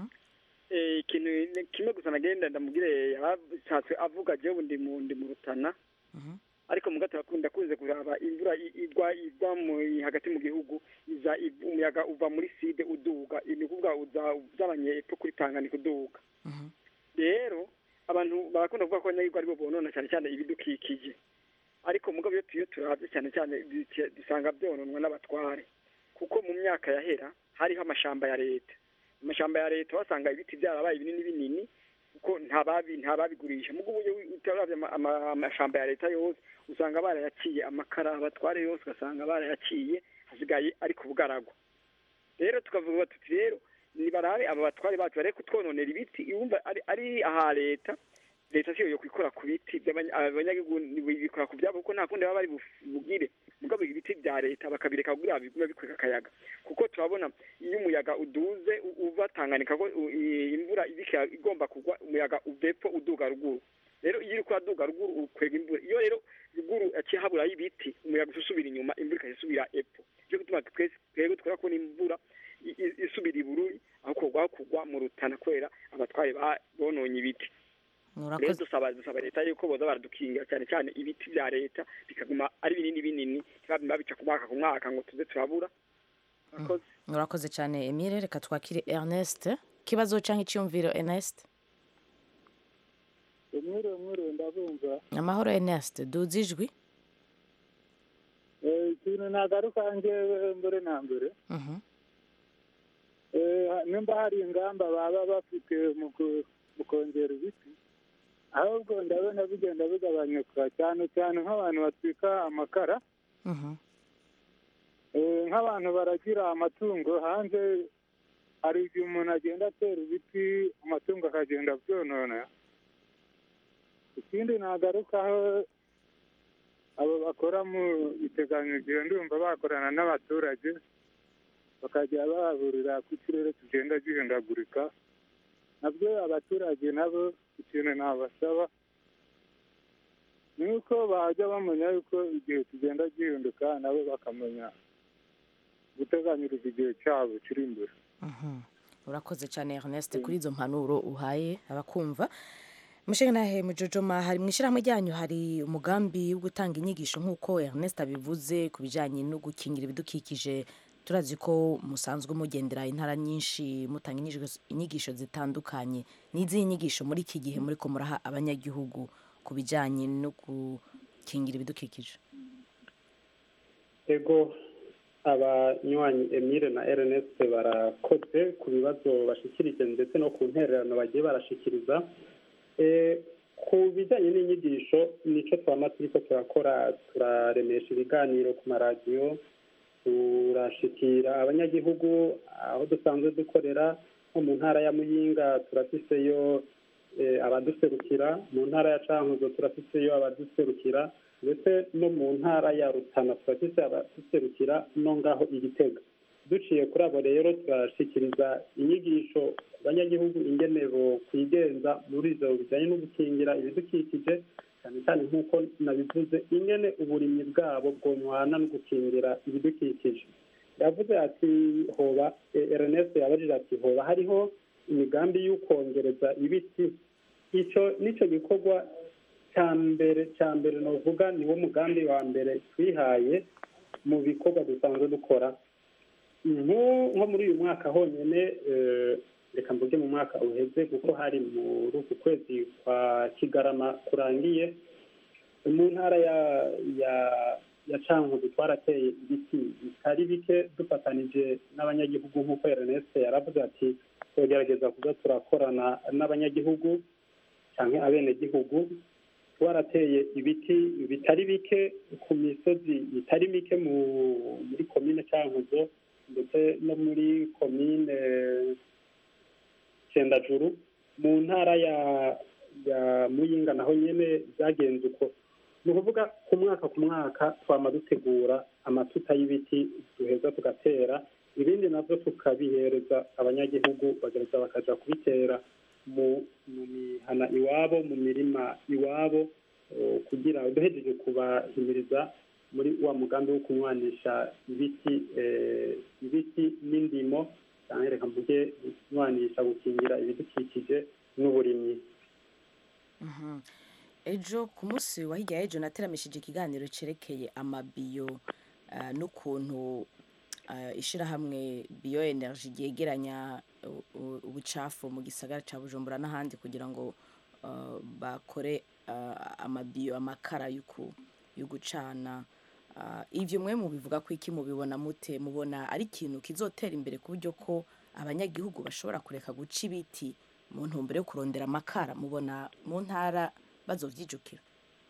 ikintu kimwe gusa nagenda ndamubwire yarashatse avuga jewe ndi mu ndi mu rutana ariko mu gato bakunda kuze kuraba imvura igwa igwa hagati mu gihugu iza umuyaga uva muri side uduga ni ukuvuga uza uzabanye epfo kuri tanganyika uduga rero abantu barakunda kuvuga ko abanyagirwa aribo bonona cyane cyane ibidukikije ariko mugabo iyo tuyo turabye cyane cyane dusanga byononwa n'abatware kuko mu myaka yahera hariho amashamba ya leta amashamba ya leta wasanga ibiti byarabaye binini binini kuko ntababi ntababigurisha mugo uburyo utarabye amashamba ya leta yose usanga barayaciye amakara abatware yose ugasanga barayaciye hasigaye ari ku bugaragwa rero tukavuga tuti rero nibarabe aba batware bacu bareke kutwononera ibiti yumva ari ari aha leta leta siyo yo kwikora ku biti abanyagihugu bikora ku byabo kuko nta kundi baba bari bugire mugabo ibiti bya leta bakabireka kugira bigume bikwega akayaga kuko turabona iyo umuyaga uduze uva Tanganyika ko imvura ibika igomba kugwa umuyaga uvepfo uduga ruguru rero iyo uri kuraduga ruguru ukwega imvura iyo rero ruguru yaciye haburayo ibiti umuyaga usubira inyuma imvura ikayisubira epfo cyo gutuma twese twebwe twera kubona imvura isubira ibururi aho kugwa kugwa mu rutana kubera abatware bononye ibiti rero dusaba dusaba leta yuko boza baradukingira cyane cyane ibiti bya leta bikaguma ari binini binini ntibabima bica ku mwaka ku mwaka ngo tuze turabura murakoze cyane emile reka twakire ernest ikibazo cyangwa icyumviro ernest umwiriwe umwiriwe ndabumva amahoro ernest duze ijwi ikintu nagaruka njyewe mbere na mbere nimba hari ingamba baba bafite mu kongera ibiti ahubwo ndabona bigenda bigabanyuka cyane cyane nk'abantu batwika amakara nk'abantu baragira amatungo hanze hari igihe umuntu agenda atera ibiti amatungo akagenda abyonona ikindi nagarukaho abo bakora mu iteganyagihe ndumva bakorana n'abaturage bakajya baburira ko ikirere kigenda gihindagurika nabyo abaturage nabo ikintu nabasaba ni uko bajya bamenya yuko igihe kigenda gihinduka nabo bakamenya guteganyiriza igihe cyabo kiri imbere Mhm. urakoze cyane ernest kuri izo mpanuro uhaye abakumva mushinga nahe mujojoma hari mu ishyirahamwe ryanyu hari umugambi wo gutanga inyigisho nk'uko ernest abivuze ku bijyanye no gukingira ibidukikije turazi ko musanzwe mugendera intara nyinshi mutanga inyigisho- inyigisho zitandukanye n'izihe nyigisho muri iki gihe muri ko muraha abanyagihugu ku bijyanye no gukingira ibidukikije ego abanywanyi emile na ernest barakoze ku bibazo bashikirije ndetse no ku ntererano bagiye barashikiriza Eh, ku bijyanye n'inyigisho nicyo twama turiko turakora turaremesha ibiganiro ku maradiyo turashikira abanyagihugu aho dusanzwe dukorera nko mu ntara ya muyinga turafiseyo eh, abaduserukira mu ntara ya cankuzo turafiseyo abaduserukira ndetse no mu ntara ya rutana turafise abaduserukira no ngaho igitega duciye kuri abo rero turashikiriza inyigisho ku banyagihugu ingene bo kwigenza muri ivyo bijanye no gukingira ibidukikije cyane cyane nk'uko nabivuze ingene uburimyi bwabo bwonywana no gukingira ibidukikije yavuze ati hoba eh, ernest yabajije ati hoba hariho imigambi y'ukongereza ibiti ico nico gikorwa cya mbere cya mbere novuga niwo mugambi wa mbere twihaye mu bikorwa dusanzwe dukora nko nko muri uyu mwaka honyine eh, reka mvuge mu mwaka uheze kuko hari muri uku kwezi kwa kigarama kurangiye mu ntara ya ya ya cankuzi twarateye ibiti bitari bike dufatanije n'abanyagihugu nk'uko ernest yaravuze ati tugerageza kuza turakorana n'abanyagihugu cyangwa abenegihugu twarateye ibiti bitari bike ku misozi itari mike mu muri komine cankuzo ndetse no muri komine cendajuru mu ntara ya ya muyinga naho nyene byagenze uko ni ukuvuga ku mwaka ku mwaka twama dutegura amatuta y'ibiti duheza tugatera ibindi navyo tukabihereza abanyagihugu bagereza bakaja kubitera mu mu mihana iwabo mu mirima iwabo eh, kugira duhejeje kubahimiriza muri wa mugambi wo kunywanisha ibiti eh, ibiti n'indimo cyangwa reka mvuge kunywanisha gukingira ibidukikije n'uburimyi Mhm. ejo ku munsi wa hirya y'ejo nateramishije ikiganiro cyerekeye amabiyo ah, n'ukuntu ah, ishirahamwe biyo energy ryegeranya u- u- ubucafu mu gisagara cya bujumbura n'ahandi kugira ngo ah, bakore ah, amabiyo amakara yo ku- yo gucana Ah, ivyo mwe mubivuga ko iki mubibona mute mubona ari ikintu kizotera imbere ku buryo ko abanyagihugu bashobora kureka guca ibiti mu ntumbero yo kurondera amakara mubona mu ntara bazovyijukira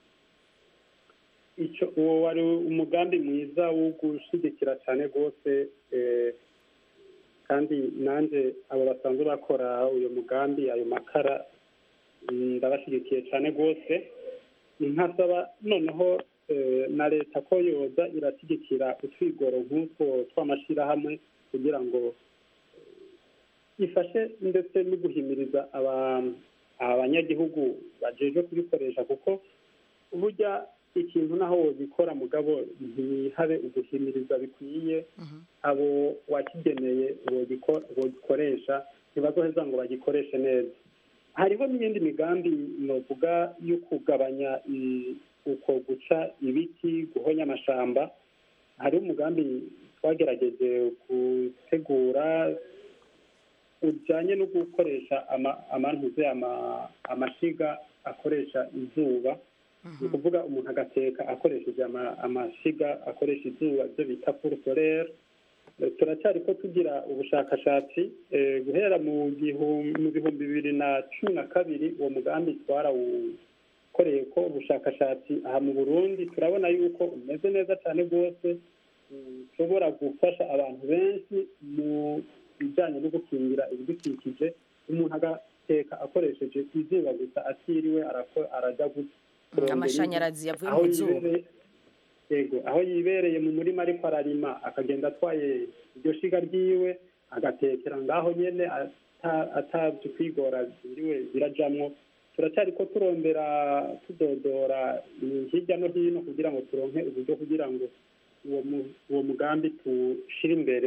icyo uwo wari umugambi mwiza wo gushyigikira cyane rwose eh, kandi nanjye abo basanzwe bakora uyu mugambi ayo makara mm, ndabashyigikiye cyane rwose nkasaba noneho eh, na leta ko yoza irashyigikira utwigoro nk'utwo tw'amashyirahamwe kugira ngo ifashe ndetse no guhimiriza aba- abanyagihugu bajejwe kubikoresha kuko burya ikintu naho wogikora mugabo ntihabe uguhimiriza bikwiye abo wakigeneye wogiko- wogikoresha ntibazoheza ngo bagikoreshe neza hariho n'iyindi migambi novuga yo kugabanya i- uko guca ibiti guhonya amashamba hariho umugambi twagerageje gutegura ujyanye no gukoresha ama- amantuze ama- amashiga akoresha izuba ni ukuvuga umuntu agateka akoresheje ama- amashiga akoresha izuba ibyo bita puru solere turacyari ko tugira ubushakashatsi eh, guhera mu gihum- mu bihumbi bibiri na cumi na kabiri uwo mugambi twarawukoreye ko ubushakashatsi aha mu burundi turabona yuko umeze neza cyane rwose ushobora gufasha abantu benshi mu bijyanye no gukingira ibidukikije umuntu agateka akoresheje izuba gusa atiriwe arako- arajya gu- kurondera amashanyarazi inkwi. yavuye Aho mu zuba yibereye- yego aho yibereye mu murima ariko ararima akagenda atwaye iryo shiga ryiwe agatekera ngaho nyene ata- atabye kwigora biriwe birajamwo turacyari ko turondera tudodora mm, hirya no hino kugira ngo turonke uburyo kugira ngo uwo mu- uwo mugambi tushire imbere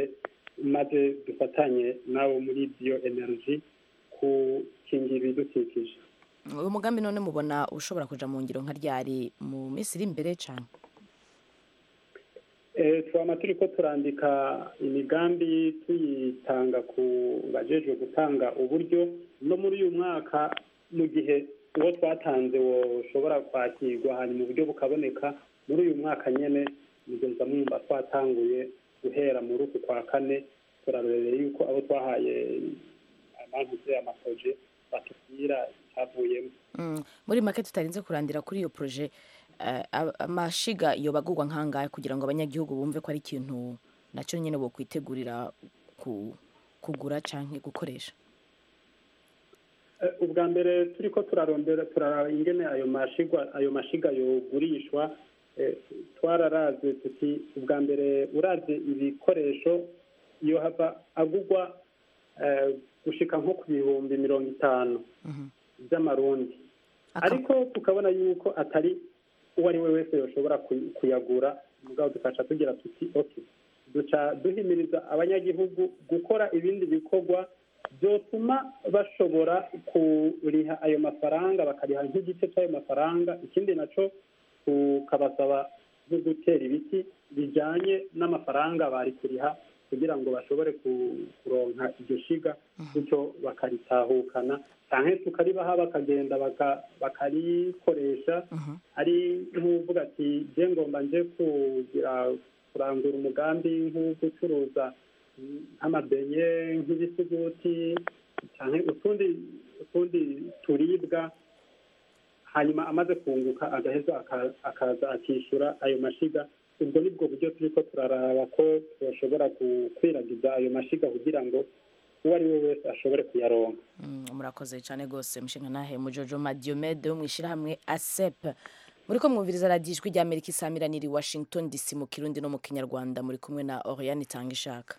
maze dufatanye nabo muri biyo energy gukingira ibidukikije uyu mugambi none mubona ushobora kuja mu ngiro nka ryari mu minsi iri imbere cyane Eh, twama turiko turandika imigambi tuyitanga ku bajejwe gutanga uburyo no muri uyu mwaka mu gihe uwo twatanze woshobora kwakirwa hanyuma uburyo bukaboneka muri uyu mwaka nyene mugeza mwumva twatanguye guhera muri uku kwa kane turarorere yuko abo twahaye amantuze amaproje batubwira icyavuyemo Mm, muri make tutarinze kurandira kuri iyo proje eh, a- amashiga iyo bagurwa nkangahe kugira ngo abanyagihugu bumve ko ari ikintu nacyo nyine bokwitegurira ku, kugura canke gukoresha Eh, ubwa mbere turiko turarondera turaraba ingene ayo mashigwa ayo mashiga yogurishwa eh, twararaze tuti ubwa mbere uraze ibikoresho iyo hava agurwa eh, gushika nko ku bihumbi mirongo itanu by'amarundi ariko tukabona yuko atari uwo ari we wese yoshobora kuy- kuyagura mugabo dukaca tugira tuti okay duca duhimiriza abanyagihugu gukora ibindi bikorwa byotuma bashobora kuriha ayo mafaranga bakariha nk'igice cy'ayo mafaranga ikindi naco tukabasaba nko gutera ibiti bijyanye n'amafaranga bari kuriha kugira ngo bashobore ku- kuronka iryo shiga bityo bakaritahukana cyangwa tukaribaha bakagenda baka- bakarikoresha ari nk'uvuga ati je ngomba nje kugira kurangura umugambi nko gucuruza nk'amabenye nk'ibisuguti cyangwa utundi utundi turibwa hanyuma amaze kunguka agaheza aka- akaza akishyura ayo mashiga ubwo nibwo buryo turiko turaraba ko twashobora gukwiragiza ayo mashiga kugira ngo uwo ari we wese ashobore kuyaronka Mm, murakoze cyane rwose mushinga nahe mujojoma diomede wo mu ishyirahamwe asep muri ko mwumviriza radiyo ijwi rya amerika isamiraniye i washington dc mu kirundi no mu kinyarwanda muri kumwe na oriane itanga ishaka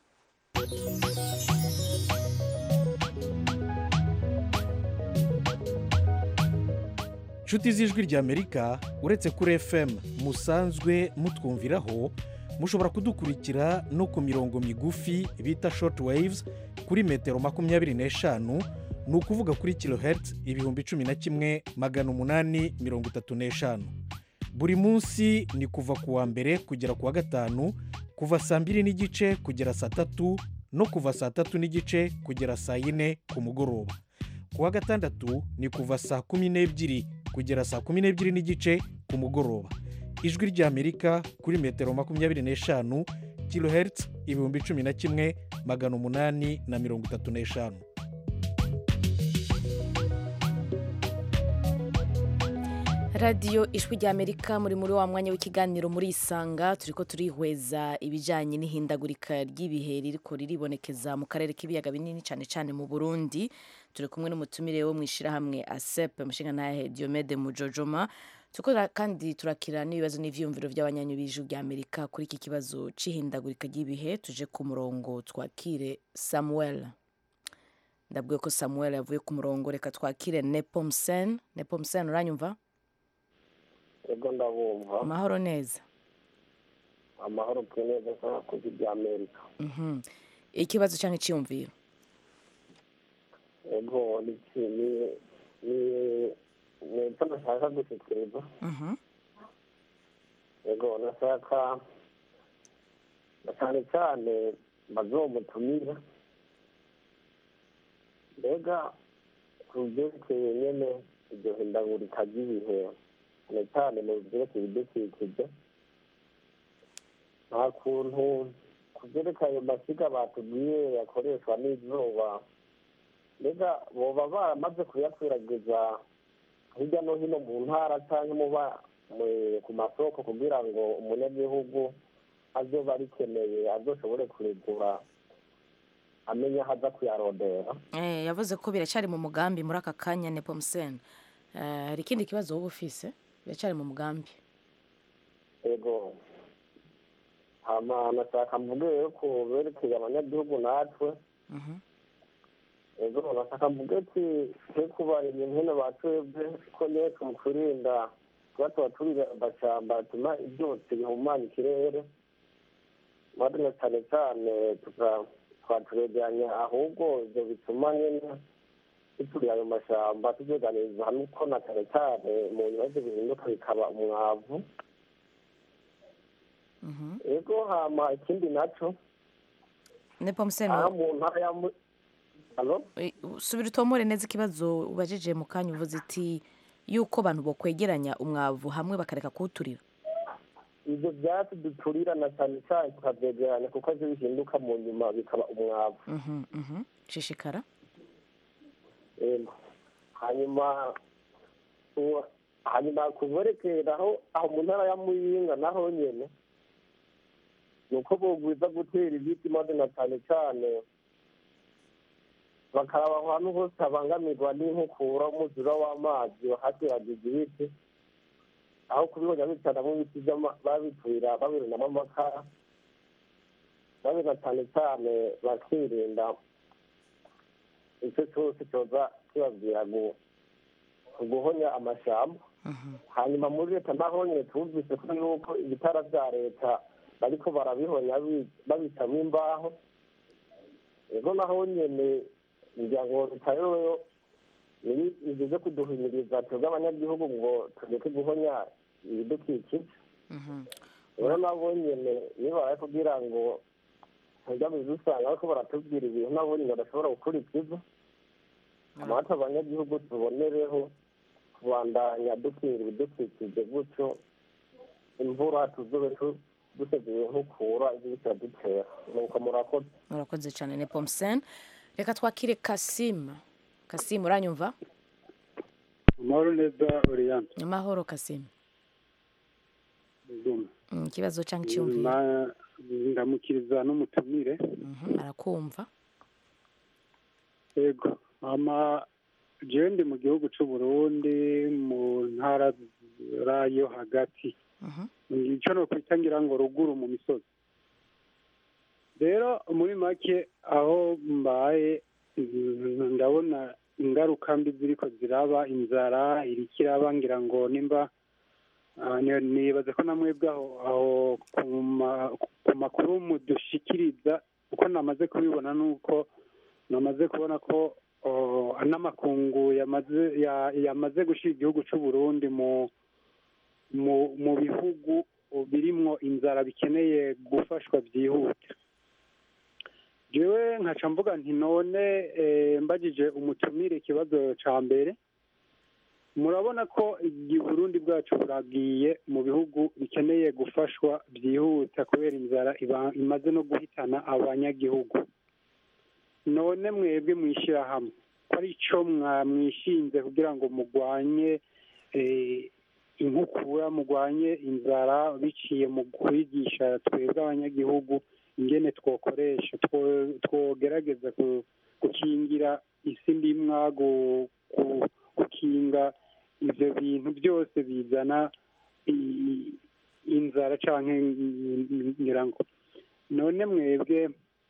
nshuti z'ijwi ry'amerika uretse kuri fm musanzwe mutwumviraho mushobora kudukurikira no ku mirongo migufi bita short waves kuri metero makumyabiri n'eshanu ni ukuvuga kuri kilohertz ibihumbi cumi na kimwe magana umunani mirongo itatu n'eshanu buri munsi ni kuva ku wa mbere kugera ku wa gatanu kuva saa mbiri n'igice kugera saa tatu no kuva saa tatu n'igice kugera saa yine ku mugoroba ku wa gatandatu ni kuva saa kumi n'ebyiri kugera saa kumi n'ebyiri n'igice ku mugoroba ijwi ry'amerika kuri metero makumyabiri n'eshanu kilohertz ibihumbi cumi na kimwe magana umunani na mirongo itatu n'eshanu radiyo ijwi rya amerika muri muri wa mwanya w'ikiganiro muri isanga turi ko turihweza ibijyanye n'ihindagurika ry'ibihe ririko riribonekeza mu karere k'ibiyaga binini cyane cyane mu burundi turi kumwe n'umutumire wo mu ishyirahamwe asep amushinga ntahe diomede mujojoma tukora kandi turakira n'ibibazo n'ivyumviro by'abanyanyu b'ijwi rya amerika kuri iki kibazo c'ihindagurika ry'ibihe tuje ku murongo twakire samuel ndabwiye ko samuel yavuye ku murongo reka twakire nepomsen nepomsen uranyumva ego ndabumva amahoro neza amahoro pe neza sana kuzi bya amerika Mhm. ikibazo cyangwa icyiyumviro ego ni iki ni ni ni icyo nashaka gushikiriza Mhm. ego nashaka na cyane cyane bazomutumira mbega ku byerekeye nyene iryo hindagurika ry'ibihe cyane cyane mu byerekeye ibidukikije nta kuntu ku byerekeye ayo masiga batubwiye yakoreshwa n'izuba mbega boba baramaze kuyakwiragiza hirya no hino mu ntara cyangwa muba mu- ku masoko kugira ngo umunyagihugu azoba arikeneye azoshobore kurigura amenye aho aza kuyarondera Eh, yavuze ko biracyari mu mugambi muri aka kanya nepomsen Eh, hari ikindi kibazo wowe ufise biracyari mu mugambi ego hama nashaka mvuge rero ku berekeye abanyagihugu natwe Mhm. ego nashaka mvuge ati twe kubarimye nkene batwebwe ko nyeko mu kurinda kuba tuba turira amashyamba atuma ibyotsi bihumanya ikirere madina cyane cyane tuka- twaturegeranya ahubwo ibyo bituma nyine duturira ayo mashyamba tubyeganiriza hamwe ko na cyane cyane mu bibazo bihinduka bikaba umwavu ego hama ikindi naco ne pomuseni aha mu ntara ya Mu- Alo? subira utomore neza ikibazo ubajije mu kanya uvuze iti yuko abantu bokwegeranya umwavu hamwe bakareka kuwuturira ibyo byatsi duturira na cyane cyane tukabyegeranya kuko byo bihinduka mu nyuma bikaba umwavu Mhm, mhm. shishikara Yego. hanyuma uwa- hanyuma kuverekeraho aho mu ntara ya muyinga naho nyene ni uko bogwiza gutera ibiti maze na cyane cyane bakaraba ahantu hose habangamirwa n'inkukura umuzura w'amazi bahateragiza ibiti aho kubihonya bicanamo ibiti by'ama- babiturira babirunamo amakara maze na cyane cyane bakirinda icyo cyose cyoza kibabwira gu- guhonya amashyamba hanyuma muri leta naho nyine twumvise ko yuko ibitara bya leta bariko barabihonya bi- babicamo imbaho ego naho nyene ngira ngo leta yoyo izize kuduhimiriza twebwe abanyagihugu ngo tureke guhonya ibidukikije rero nabo nyene nibaraye kugira ngo ntibyamize usanga bariko baratubwira ibintu nabo nyene badashobora gukurikiza amata abanyagihugu tubonereho kubandanya dukingira ibidukikije gutyo imvura tuzobe tu- duteguye nkukura ibyo bitadutera nuko murakoze murakoze cyane ne pomuseni reka twakire kasimu kasimu uranyumva amahoro neza oriyane amahoro kasimu Zuma. Mm, ikibazo cyangwa icyumviro Ma- ndamukiriza n'umutumire Mhm, arakumva yego ama jewe ndi mu gihugu c'u Burundi mu ntara yo hagati ico nokwita ngira ngo ruguru mu misozi rero muri make aho mbaye mm, ndabona ingaruka mbi ziriko ziraba inzara iriko iraba ngira ngo nimba ah, ni- nibaza ko namwebwe aho aho ku ma- ku makuru mudushikiriza uko namaze kubibona nuko namaze kubona ko oh, n'amakungu yamaze ya- yamaze gushira igihugu c'u Burundi mu mu mu bihugu birimwo inzara bikeneye gufashwa byihuta jewe nkaca mvuga nti none eh, mbajije umutumire ikibazo ca mbere murabona ko i Burundi bwacu buragiye mu bihugu bikeneye gufashwa byihuta kubera inzara iba- imaze no guhitana abanyagihugu none mwebwe mwishyirahamwe ko ari cyo mwamwishinze kugira ngo mugwanye eh, inkukura mugwanye inzara biciye mu kwigisha twebwe abanyagihugu ingene twokoresha two- twogerageza ku- gukingira isi ndimwa gu- gu- gukinga ivyo bintu byose bizana i- inzara canke ngira ngo none mwebwe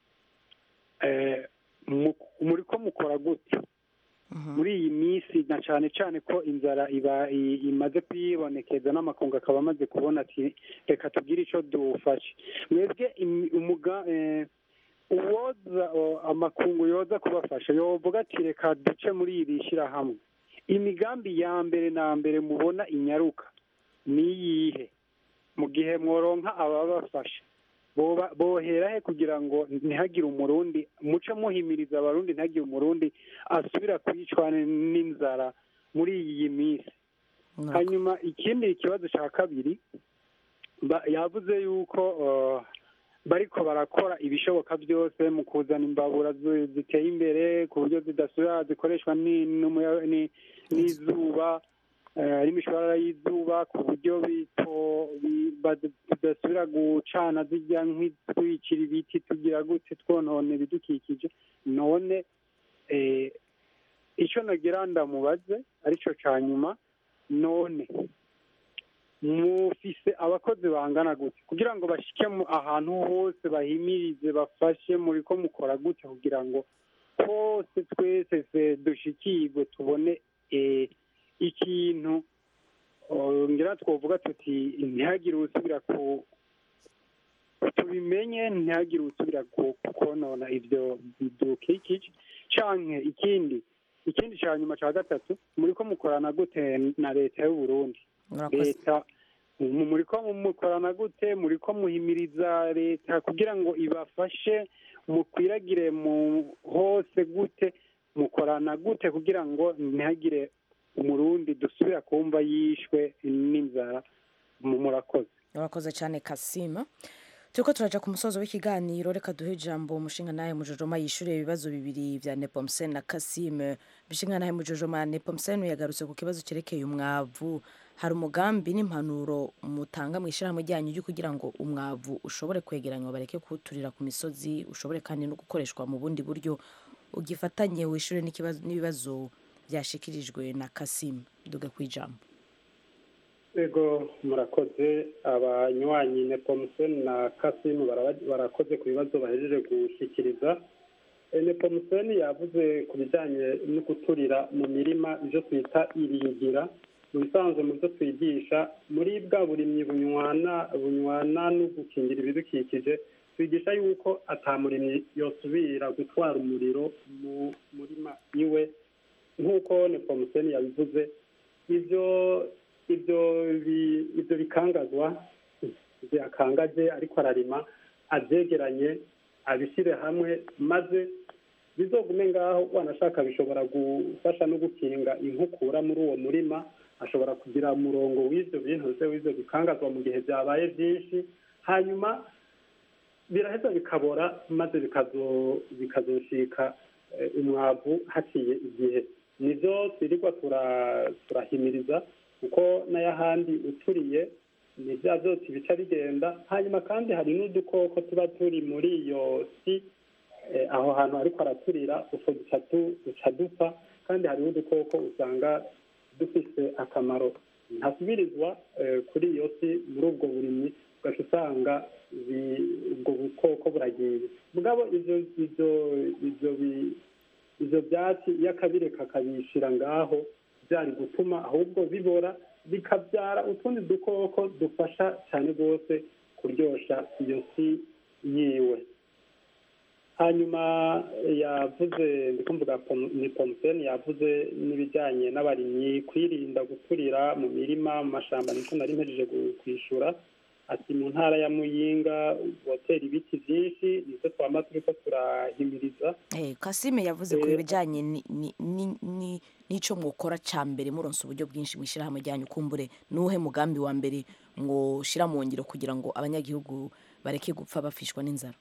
eh, mu- muriko mukora gute muri iyi minsi na cane cane ko inzara iba i- imaze kwibonekeza n'amakungu akaba amaze kubona ati reka tugire ico dufashe mwebwe imi- umuga eh, uwoza o, amakungu yoza kubafasha yovuga ati reka duce muri iri shirahamwe imigambi ya mbere na mbere mubona inyaruka ni iyihe mu gihe mworonka ababafasha boba- bohera he kugira ngo ntihagire umurundi muce muhimiriza abarundi ntihagire umurundi asubira kwicwa n'inzara muri iyi minsi hanyuma ikindi kibazo cya kabiri ba- yavuze yuko uh, bariko barakora ibishoboka byose mu kuzana imbabura zi- ziteye imbere ku buryo zidasubira zikoreshwa ni- n'umuya- ni- n'izuba eh, n'imishwarara y'izuba ku buryo bito bi- bad- bidasubira gucana zijya nk'itwikira ibiti tugira gute twonone ibidukikije none eh, icyo nagira ndamubaze aricyo cya nyuma none mufise abakozi bangana gute kugira ngo bashike mu ahantu hose bahimirize bafashe muri ko mukora gute kugira ngo hose twese se dushikirwe tubone eh, ikintu oh, ngira twovuga tuti ntihagire usubira ku tubimenye ntihagire usubira ku- konona ibyo bidukikije canke ikindi ikindi ca nyuma ca gatatu muriko mukorana gute na leta y'u Burundi Murakoze. leta mu- muriko mukorana gute muriko muhimiriza leta kugira ngo ibafashe mukwiragire mu hose gute mukorana gute kugira ngo ntihagire umurundi dusubira kumva yishwe n'inzara mu- murakoze urakoze cyane kasima turiko turaja ku musozo w'ikiganiro reka duhe ijambo umushinga nawe mujojoma yishyuriye ibibazo bibiri vya nepomsen na kasime bishinga nawe mujojoma nepomsen yagarutse ku kibazo cyerekeye umwavu hari umugambi n'impanuro mutanga mu ishyirahamwe ryanyu ryo kugira ngo umwavu ushobore kwegeranywa bareke kuwuturira ku misozi ushobore kandi no gukoreshwa mu bundi buryo ugifatanye wishyure n'ikibazo- n'ibibazo byashikirijwe na kasime duga ku ijambo ego murakoze abanywanyi nepomuseni na kasimu baraba- barakoze ku bibazo bahejeje gushyikiriza Eh, nepomuseni yavuze ku bijyanye no guturira mu mirima ibyo twita iringira mu bisanzwe mu byo twigisha muri bwa burimyi bunywana bunywana no gukingira ibidukikije twigisha yuko atamurimyi yosubira gutwara umuriro mu murima iwe nk'uko nepomuseni yabivuze ibyo ibyo bi- ibyo bikangazwa byakangaje ariko ararima abyegeranye abishyire hamwe maze bizogume ngaho wanashaka bishobora gufasha no gukinga inkukura muri uwo murima ashobora kugira umurongo w'ibyo bintu se w'ibyo bikangazwa mu gihe byabaye byinshi hanyuma biraheza bikabora maze bikazo bikazoshika eh, umwavu haciye igihe nibyo twirirwa tura- turahimiriza kuko n'ayahandi uturiye ni bya byose bica bigenda hanyuma kandi hari n'udukoko tuba turi muri iyo si eh, aho hantu ariko araturira utwo duca tu- duca dupfa kandi hari n'udukoko usanga dufise akamaro ntasubirizwa eh, kuri iyo si muri ubwo burimyi ugaca usanga bi- ubwo bukoko buragiye mugabo ivyo ivyo ivyo bi- ivyo byatsi iyo akabireka akabishira ngaho byari gutuma ahubwo bibora bikabyara utundi dukoko dufasha cyane rwose kuryosha iyo si yiwe hanyuma yavuze ndi kumvuga Pom- ni pomuseni yavuze n'ibijyanye n'abarimyi kwirinda guturira mu mirima mu mashyamba niko nari mpejeje gu- kwishura ati mu ntara ya muyinga gutera ibiti byinshi nibyo twama turiko turahimiriza Eh, kasime yavuze ku Eh, bijyanye ni- ni- ni- ni- n'ico mwokora ca mbere muronse uburyo bwinshi mu ishyirahamwe ryanyu kumbure nuhe mugambi wa mbere mwoshira mu ngiro kugira ngo abanyagihugu bareke gupfa bafishwa n'inzara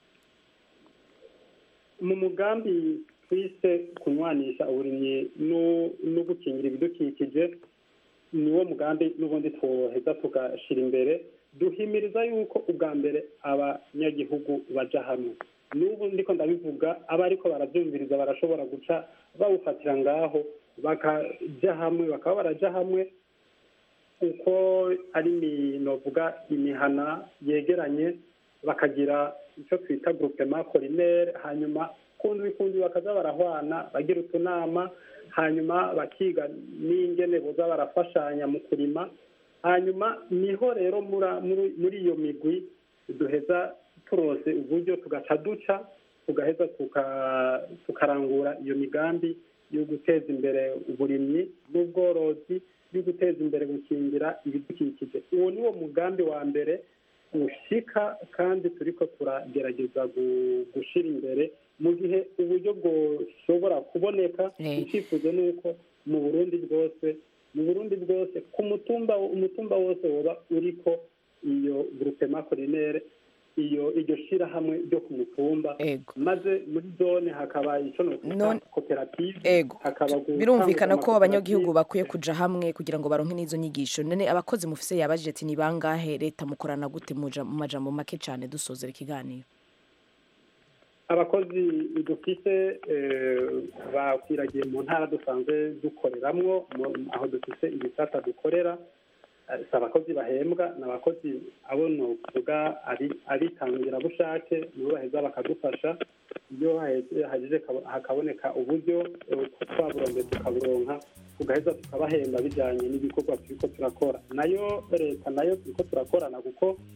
mu mugambi twise kunywanisha uburimyi no- no gukingira ibidukikije niwo mugambi n'ubundi twoheza tugashyira imbere duhimiriza yuko ubwa mbere abanyagihugu baja hamwe n'ubu ndiko ndabivuga aba ariko barabyumviriza barashobora guca bawufatira ngaho bakaja hamwe bakaba baraja hamwe uko ari imi- novuga imihana yegeranye bakagira icyo twita groupement collinaire hanyuma kundi kundi bakaza barahwana bagira utunama hanyuma bakiga n'ingene boza barafashanya mu kurima hanyuma niho rero mura- muri muri iyo migwi duheza turose uburyo tugaca duca tugaheza tuka- tukarangura iyo migambi yo guteza imbere uburimyi n'ubworozi yo guteza imbere gukingira ibidukikije uwo ni wo mugambi wa mbere ushika kandi turiko turagerageza gu- gushira imbere mu gihe uburyo bwoshobora kuboneka icyifuzo ni uko mu burundi bwose mu burundi bwose ku mutumba umutumba wose woba uriko iyo groupement collinaire iyo iryo shirahamwe ryo ku mutumba maze muri zone hakaba ico nokwita None- koperative Ego. hakaba gutangura birumvikana ko amakoperative. abanyagihugu bakwiye kuja hamwe kugira ngo baronke n'izo nyigisho none abakozi mufise yabajije ati ni bangahe leta mukorana gute muja- mu majambo make cane dusozera ikiganiro abakozi dufite eh, bakwiragiye mu ntara dusanzwe dukoreramwo mu- aho dufite ibisata dukorera Eh, si abakozi bahembwa ni abakozi abo novuga abi- abitangirabushake nibo baheza bakadufasha iyo haheze- hagize kabo- hakaboneka uburyo eh, twaburonge tukaburonka tugaheza tukabahemba bijyanye n'ibikorwa turiko turakora nayo leta nayo turiko turakorana kuko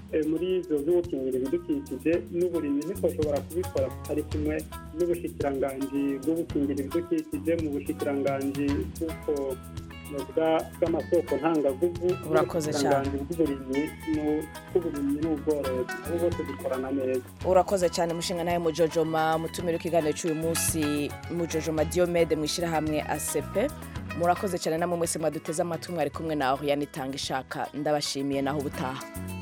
eh, muri ivyo vyo gukingira ibidukikije n'uburimyi ntitwoshobora kubikora tutari kumwe n'ubushikiranganji bwo gukingira ibidukikije mu bushikiranganji bw'uko bwa- bw'amasoko ntangaguvu Urakoze cyane. n'ubushikiranganji bw'uburimyi n'u- bw'uburimyi n'ubworozi abo bose dukorana neza urakoze cyane mushinga nawe mujojoma mutumire ikiganiro cy'uyu munsi mujojoma diomede mu ishyirahamwe asepe murakoze cyane namwe mwese mwaduteze amatwi mwari kumwe nawe yanitanga ishaka ndabashimiye naho ubutaha